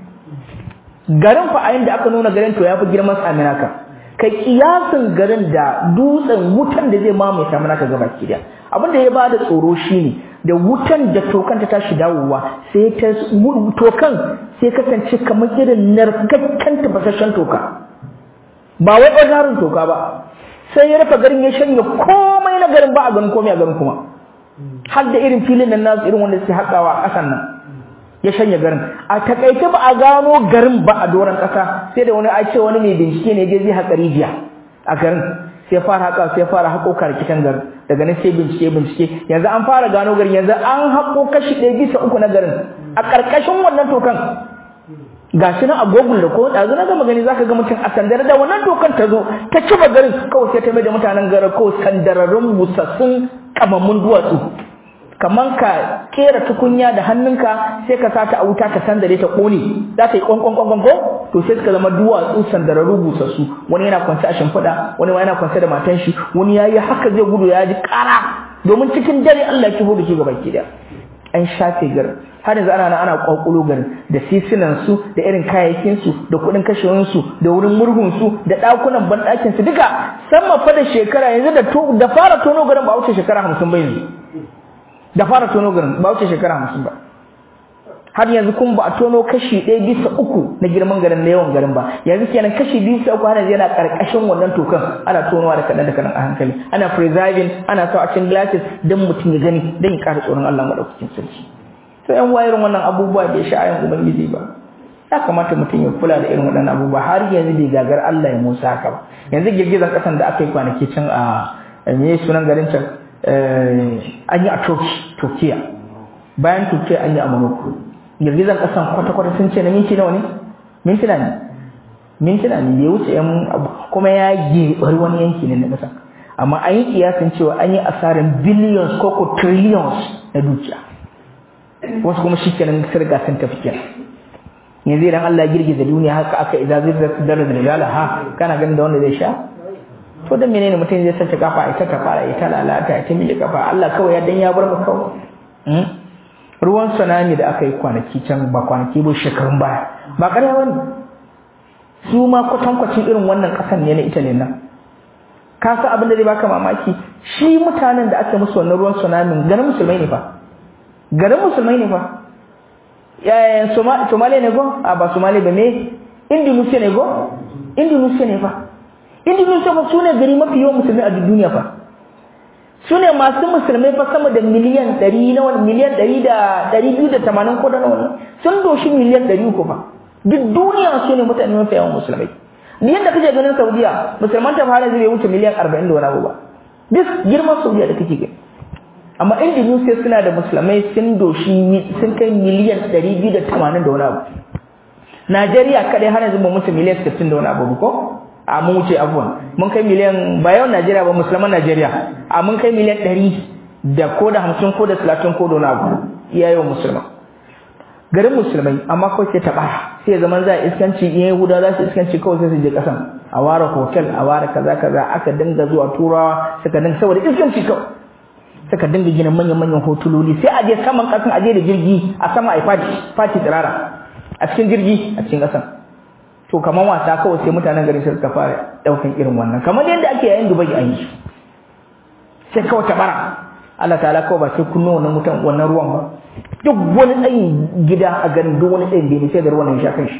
garin fa a da aka nuna garin to ya fi girman saminaka kai kiyasin garin da dutsen wutan da zai mamaye saminaka gaba ki da abin da ya ba da tsoro shine da wutan da tokan ta tashi dawowa sai ta tokan sai kasance kamar irin narkakken tafasasshen toka ba wai ɓangaren toka ba sai ya rufe garin ya shanya komai na garin ba a ganin komai a garin kuma har da irin filin nan nasu irin wanda suke haƙawa a ƙasan nan ya shanya garin a takaice ba a gano garin ba a doron ƙasa sai da wani a ce wani mai bincike ne je zai haƙa rijiya a garin sai fara haƙa sai fara haƙo karkishin garin daga nan sai bincike bincike yanzu an fara gano garin yanzu an haƙo kashi ɗaya bisa uku na garin a ƙarƙashin wannan tokan ga shi nan a google da ko ɗazu na gama gani zaka ga mutum a sandare da wannan tokan ta zo ta ciba garin kawai sai ta mai da mutanen garin kawai sandararrun busassun kamammun duwatsu kaman ka kera tukunya da hannunka sai ka sata a wuta ta sandare ta kone za ta yi kwankwan kwankwan ko to sai suka zama duwatsu sandararru busassu wani yana kwance a shimfiɗa wani yana kwance da matan shi wani yayi haka zai gudu ya ji ƙara domin cikin dare Allah ya kibo da shi gaba ki an shafe garin har yanzu ana ana kwakulo garin da sisinan su da irin kayayyakin su da kuɗin kashewan su da wurin murhun su da ɗakunan banɗakin su duka sama fa da shekara yanzu da da fara tono garin ba wuce shekara 50 ba yanzu da fara tono garin ba wuce shekara 50 ba har yanzu kun ba a tono kashi ɗaya bisa uku na girman garin na yawan garin ba yanzu kenan kashi biyu bisa uku har yanzu yana ƙarƙashin wannan tokan ana tonowa da kaɗan da kaɗan a hankali ana preserving ana sa a cikin glasses don mutum ya gani don ya ƙara tsoron Allah maɗaukakin sarki to yan wayar wannan abubuwa bai sha'ayin ubangiji ba ya kamata mutum ya kula da irin waɗannan abubuwa har yanzu bai gagar Allah ya musa haka ba yanzu girgizar ƙasan da aka yi kwanaki can a me sunan garin can an yi a Turkiya bayan Turkiya an yi a Morocco girgizar kasan kwata-kwata sun ce na minti nawa ne mintuna ne mintuna ne bai wuce yan kuma ya gebar wani yanki ne na kasa amma an yi kiyasin cewa an yi asarin billions ko ko trillions na dukiya wasu kuma shikenan sun riga sun tafi kenan yanzu idan Allah ya girgiza duniya haka aka idza zirrat darar rijala ha kana ganin da wanda zai sha to dan menene mutum zai sace kafa ita ta fara ita lalata ita miji kafa Allah kawai ya dan ya bar mu kawai ruwan tsunami da aka yi kwanaki can ba kwanaki ba shekarun baya ba ƙarya bane su ma kwatankwacin irin wannan ƙasan ne na Italy nan ka san abin da zai baka mamaki shi mutanen da aka musu wannan ruwan tsunami garin musulmai ne fa garin musulmai ne fa yayin Somalia ne go a ba Somalia ba me Indonesia ne go Indonesia ne fa Indonesia fa sune gari mafi yawan musulmai a duniya fa sune masu musulmai fa sama da miliyan 100 na wani miliyan 100 da 280 ko da nawa sun doshi miliyan 300 fa duk duniya sune mutane mafi yawan musulmai ni yadda kake ganin Saudiya musulman ta fara zai wuce miliyan 40 da wani abu ba duk girman Saudiya da kake gani amma Indonesia suna da musulmai sun doshi sun kai miliyan 280 da wani abu Najeriya kadai har yanzu ba mutu miliyan 60 da wani abu ko a mun wuce abuwan mun kai miliyan ba yau Najeriya ba musulman Najeriya a mun kai miliyan 100 da ko da 50 ko da 30 ko da wani abu iya yau musulman garin musulmai amma kawai sai taɓa sai zaman za a iskanci in yahuda za su iskanci kawai sai su je ƙasan a ware hotel a ware kaza kaza aka dinga zuwa turawa suka dinga saboda iskanci kawai suka dinga gina manyan manyan hotuloli sai a je saman ƙasan a je da jirgi a sama a yi fati fati tsirara a cikin jirgi a cikin ƙasan to kamar wasa kawai sai mutanen gari suka fara ɗaukan irin wannan kamar yadda ake yayin dubai an yi sai kawai tabara Allah ta'ala kawai ba sai kunno wannan mutan wannan ruwan ba duk wani tsayin gida a garin duk wani tsayin bene sai da ruwan ya sha kan shi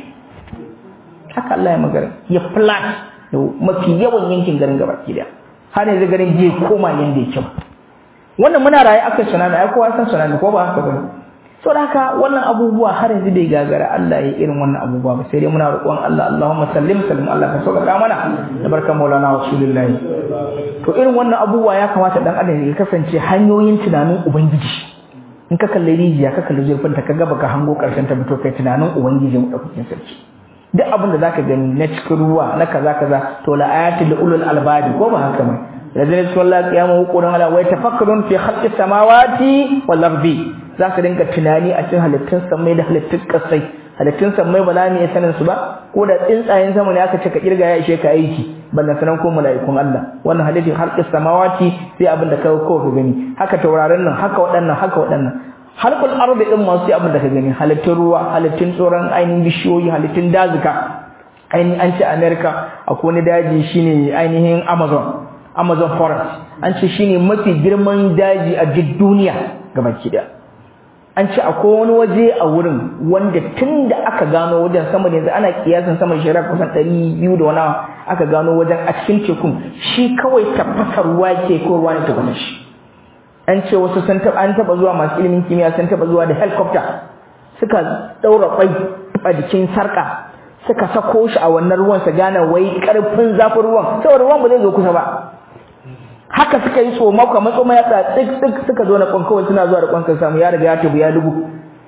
haka Allah ya magana ya flat da mafi yawan yankin garin gaba gida har yanzu garin bai koma yanda yake ba wannan muna raye aka tsunami ai kowa san tsunami ko ba haka ba so da haka wannan abubuwa har yanzu bai gagara Allah ya irin wannan abubuwa ba sai dai muna roƙon Allah Allahumma sallim sallim Allah ka sauƙaƙa mana da barkan Maulana Rasulullah to irin wannan abubuwa ya kamata dan adam ya kasance hanyoyin tunanin ubangiji in ka kalli rijiya ka kalli zurfin ta kaga baka hango karshen ta fito kai tunanin ubangiji mu daukakin sarki duk abin da zaka gani na cikin ruwa na kaza kaza to la ayatul li ulul albabi ko ba haka ba lazina sallallahu qiyamu qur'an ala wa tafakkarun fi khalqi samawati wal ardi zaka dinga tunani a cikin halittun samai da halittun kasai halittun samai ba za mu iya sanin su ba ko da tsuntsayen sama ne aka ce ka kirga ya ishe ka aiki ballan sanan ko mala'ikun Allah wannan halittin khalqi samawati sai abin da ka ko ka gani haka tauraron nan haka waɗannan haka waɗannan halkul ardi din ma sai abin da ka gani halittun ruwa halittun tsoron ainihin bishiyoyi halittun dazuka ainihin an ce America akwai wani daji shine ainihin Amazon Amazon forest an ce shine mafi girman daji a duk duniya gabaki daya an ce akwai wani waje a wurin wanda tun da aka gano wajen sama da yanzu ana kiyasin sama shekara kusan ɗari biyu da wani aka gano wajen a cikin tekun shi kawai tafasar ruwa ke ko ruwa ne tafasar shi an ce wasu sun taɓa an taɓa zuwa masu ilimin kimiyya sun taɓa zuwa da helicopter suka ɗaura kwai a jikin sarƙa suka sako shi a wannan ruwan su gane wai ƙarfin zafin ruwan saboda ruwan ba zai zo kusa ba haka suka yi so maka matso mai yatsa tsik tsik suka zo na kwankawai suna zuwa da kwankan samu ya riga ya tabu ya dubu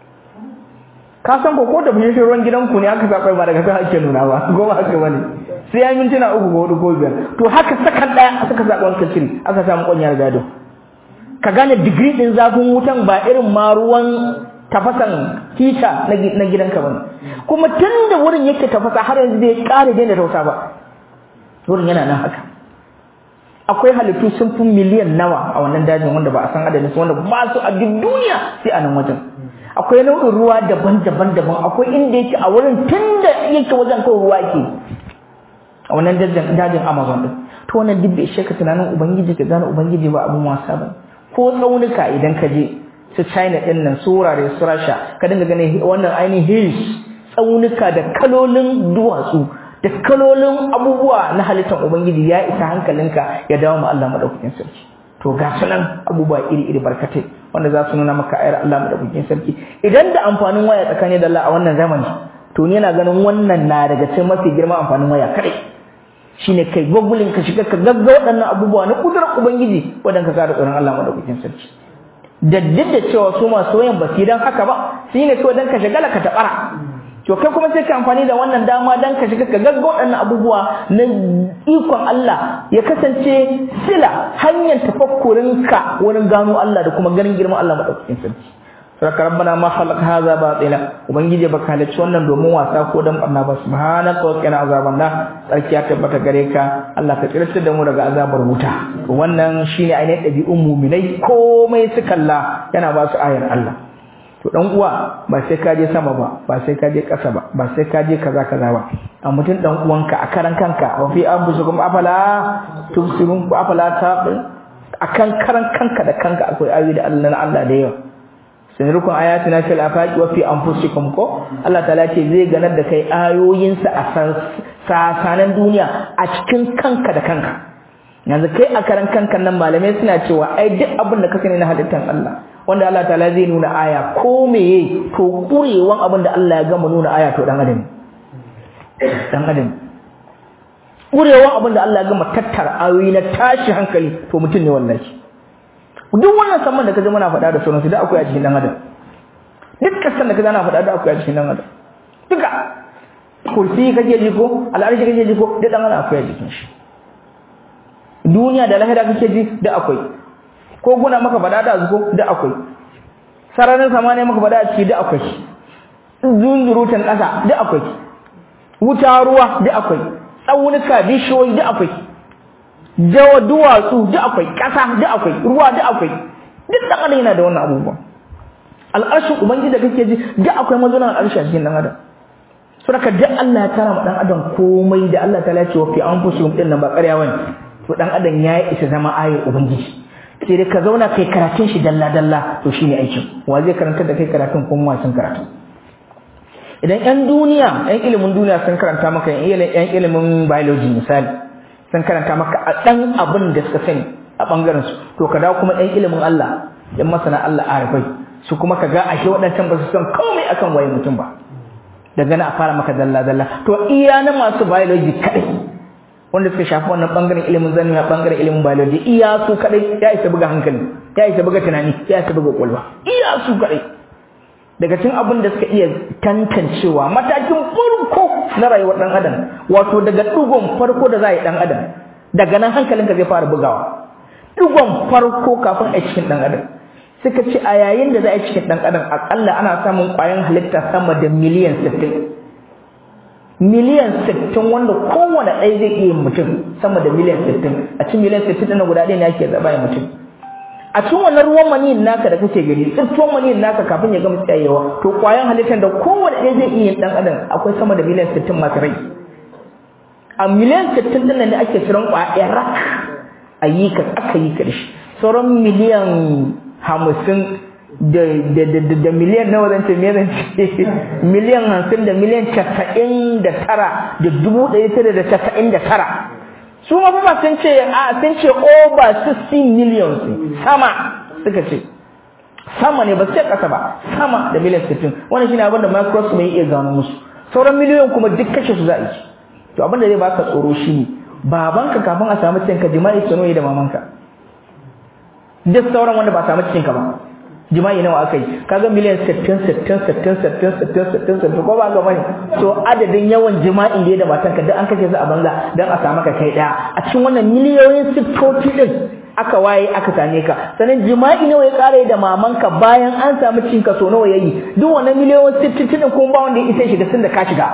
ka san ko ko da bishin ruwan gidanku ne aka sakwai ba daga kan ake nuna ba goma haka bane sai ya mintuna uku ko hudu ko biyar to haka sakan daya suka sa kwankan shiri aka samu kwanyar gado ka gane digiri din zafin wutan ba irin ma ruwan tafasan hita na gidanka bane kuma tun da wurin yake tafasa har yanzu bai kare daina tausa ba wurin yana nan haka akwai halittu sun fi miliyan nawa a wannan dajin wanda ba a san adadin su wanda ba su a duk duniya sai a nan wajen akwai nau'in ruwa daban-daban daban akwai inda yake a wurin tunda yake wajen kawai ruwa ke a wannan dajin dajin Amazon din to wannan duk bai shaka tunanin ubangiji ka gane ubangiji ba abun wasa ba ko tsaunuka idan ka je su China din nan su wurare su Russia ka dinga ganin wannan ainihin hills tsaunuka da kalolin duwatsu da kalolin abubuwa na halittar ubangiji ya isa hankalinka ya dawo ma Allah madaukakin sarki to ga sunan abubuwa iri iri barkatai wanda za su nuna maka ayar Allah madaukakin sarki idan da amfanin waya tsakanin da Allah a wannan zamani to ni yana ganin wannan na daga cikin mafi girman amfanin waya kadai shine kai gogulin ka shiga ka gagga waɗannan abubuwa na kudurar ubangiji wadanda ka da tsoron Allah madaukakin sarki da duk da cewa su masu wayan ba su dan haka ba shine kawai dan ka shagala ka tabara to kai kuma sai ka amfani da wannan dama dan ka shiga ka gagga waɗannan abubuwa na ikon Allah ya kasance sila hanyar tafakkurin ka wurin gano Allah da kuma ganin girman Allah madaukakin sarki saka rabbana ma khalaq hadha batila ubangiji baka halicci wannan domin wasa ko dan barna ba subhanaka wa qina azaban nar sarki ya tabbata gare ka Allah ka tsirtar da mu daga azabar wuta wannan shine ainihin ɗabi'un mu'minai komai su kalla yana ba su ayar Allah to dan uwa ba sai ka je sama ba ba sai ka je ƙasa ba ba sai ka je kaza kaza ba a mutum dan uwanka a karan kanka wa fi anfusikum afala tubsirun ku afala taqil akan karan kanka da kanka akwai ayoyi da Allah na Allah da yawa sanarukun ayatina fil afaqi wa fi anfusikum ko Allah ta'ala ce zai ganar da kai ayoyinsa a sasanan duniya a cikin kanka da kanka yanzu kai a karan kanka nan malamai suna cewa ai duk abin da ka sani na halittar Allah wanda Allah ta'ala zai nuna aya ko meye to kurewan abin da Allah ya gama nuna aya to dan adam dan adam kurewan abin da Allah ya gama tattara ayoyi na tashi hankali to mutum ne wallahi duk wannan saman da kaje muna faɗa da sauransu da akwai a cikin dan adam duk kasan da kaje ana faɗa da akwai a cikin dan adam duka kursi kake ji ko al'arshi kake ji ko duk dan adam akwai a cikin shi duniya da lahira kake ji da akwai ko guna maka faɗa da zuko da akwai sararin samaniya maka faɗa a ciki da akwai zunzurutan ƙasa da akwai wuta ruwa da akwai tsaunuka bishiyoyi da akwai dawa duwatsu duk akwai ƙasa duk akwai ruwa duk akwai duk dan adam yana da wannan abubuwan al'arshin ubangiji da kake ji duk akwai mazunan al'arshi a cikin dan adam saboda duk Allah ya tara ma dan adam komai da Allah ta lace wa fi anfusihim din nan ba ƙarya bane to dan adam ya isa zama ayar ubangiji sai dai ka zauna kai karatun shi dalla dalla to shine aikin wa zai karanta da kai karatun ko mu sun karatu idan yan duniya yan ilimin duniya sun karanta maka yan ilimin biology misali sun karanta maka a ɗan abin da suka sani a ɓangaren su to ka dawo kuma ɗan ilimin Allah ɗan masana Allah arifai su kuma ka ga ashe waɗancan ba su san komai akan waye mutum ba daga na a fara maka dalla dalla to iya na masu biology kaɗai wanda suka shafi wannan ɓangaren ilimin zanuwa ɓangaren ilimin biology iya su kaɗai ya isa buga hankali ya isa buga tunani ya isa buga ƙwaƙwalwa iya su kaɗai daga cikin abin da suka iya tantancewa matakin farko na rayuwar dan adam wato daga dugon farko da za a yi dan adam daga nan hankalinka zai fara bugawa dugon farko kafin a cikin dan adam suka ce a yayin da za a yi cikin dan adam akalla ana samun kwayan halitta sama da miliyan 60 miliyan 60 wanda kowane ɗaya zai iya mutum sama da miliyan 60 a cikin miliyan 60 ɗin guda ɗaya ne ake zaba ya mutum a cikin wannan ruwan maniyin naka da kake gani tsirtuwan maniyin naka kafin ya gama tsayewa to kwayan halittar da kowane ɗaya zai iya dan adam akwai sama da miliyan 60 masu rai a miliyan 60 din nan ne ake tsiron kwaya rak a yi ka aka yi ka da shi sauran miliyan hamsin da da da da miliyan nawa zan ce me zan ce miliyan hamsin da miliyan casa'in da tara da dubu ɗaya tara da casa'in da tara su ma ba sun ce a sun ce over 60 million sama suka ce sama ne ba sai kasa ba sama da miliyan 60 wannan shine abin da Microsoft mai iya gano musu sauran miliyoyin kuma duk kashe su za a yi to abin da zai baka tsoro shine babanka kafin a samu cinka jima'i sano da mamanka duk sauran wanda ba samu cinka ba jima'i nawa aka yi kaga miliyan 60 60 60 60 60 60 ko ba ga bane to adadin yawan jima'in da ya da matanka duk an kashe su a banza dan a samu ka kai daya a cikin wannan miliyoyin siffofi din aka waye aka same ka sanan jima'i nawa ya kare da mamanka bayan an samu cin ka so nawa yayi duk wannan miliyoyin siffofi din kuma ba wanda ya isa shiga tun da ka shiga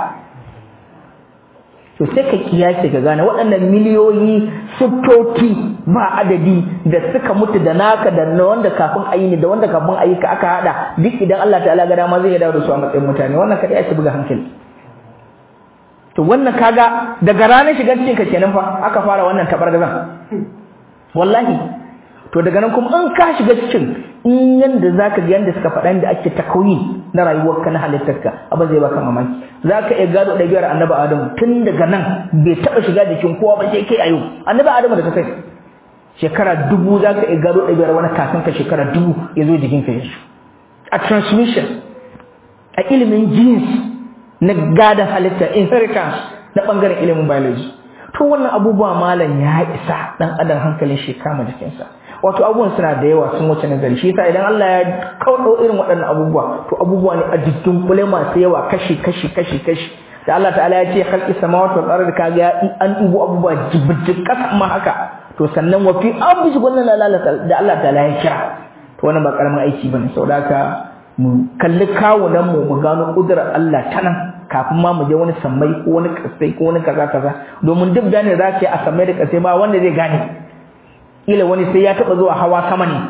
to sai ka kiyace ka gane waɗannan miliyoyi siffofi ba adadi da suka mutu da naka da na wanda kafin ayi ne da wanda kafin ayi ka aka hada duk idan Allah ta'ala ga dama zai dawo da su a matsayin mutane wannan kada ya buga hankali to wannan kaga daga ranar shigar cikin ka kenan fa aka fara wannan tabargazan wallahi to daga nan kuma in ka shiga cikin in yanda zaka ga yanda suka faɗa da ake takoyi na rayuwarka na halittarka abin zai baka mamaki zaka iya gado ɗabi'ar annabi adamu tun daga nan bai taɓa shiga jikin kowa ba sai kai a yau annabi adamu da ka sai shekara dubu zaka iya gado ɗabi'ar wani kafin ka shekara dubu ya zo jikin ka yanzu a transmission a ilimin genes na gadon halitta inheritance na ɓangaren ilimin biology to wannan abubuwa malam ya isa ɗan adam hankalin shi kama jikinsa wato abubuwan suna da yawa sun wuce nazari shi yasa idan Allah ya kaudo irin waɗannan abubuwa to abubuwa ne a jikin kule masu yawa kashi kashi kashi kashi da Allah ta'ala ya ce khalqis samawati wal ardi kaga an dubo abubuwa jibjib kasa ma haka to sannan wa fi abdi wannan lalata da Allah ta'ala ya kira to wannan ba karamin aiki bane saboda haka mu kalli kawunan mu mu gano kudurar Allah ta nan kafin ma mu je wani sammai ko wani kasai ko wani kaza kaza domin duk da ne za ka yi a sammai da kasai ba wanda zai gane kila wani sai ya taba zuwa hawa sama ne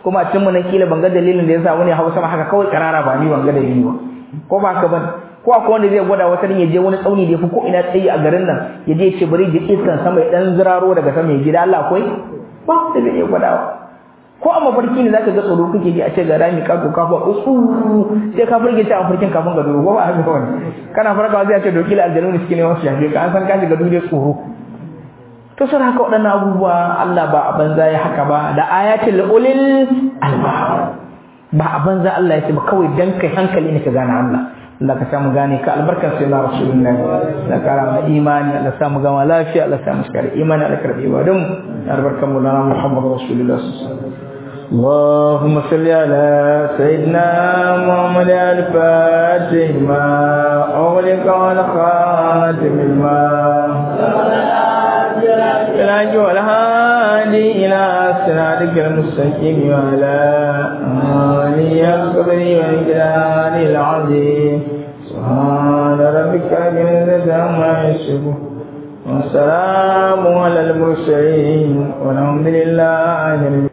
kuma a cikin mu nan kila ban ga dalilin da yasa wani hausa ma haka kawai karara ba ni ban ga dalili ba ko ba haka ban ko akwai wanda zai gwada wata ya je wani tsauni da ya fi ko ina tsayi a garin nan ya je ya ce bari ya iskan sama ya dan ziraro daga sama ya gida Allah akwai ba da zai iya gwadawa ko a mafarki ne zaka ga tsoro kuke ji a ce ga rami ka doka fa usu sai ka burge ta a farkin kafin ga duro ba haka wani kana farkawa zai ce doki la aljanu ne suke neman su shafe ka an san ka shiga duniya tsoro to sai haka waɗannan abubuwa Allah ba a banza ya haka ba da ayatul ulil albab ba a banza Allah ya ce ba kawai dan kai hankali ne ka gane Allah Allah ka samu gane ka albarkar sai na rasulullahi da kara mana imani Allah samu gama lafiya Allah samu shikar imani Allah karbi ibadun albarkar mu lana Muhammad rasulullah اللهم صل على سيدنا محمد الفاتح ما أغلق والخاتم الماء الحج والهادي إلى صراطك المستقيم وعلى آله الصبر والجلال العظيم سبحان ربك رب العزة عما يصفون والسلام على المرسلين والحمد لله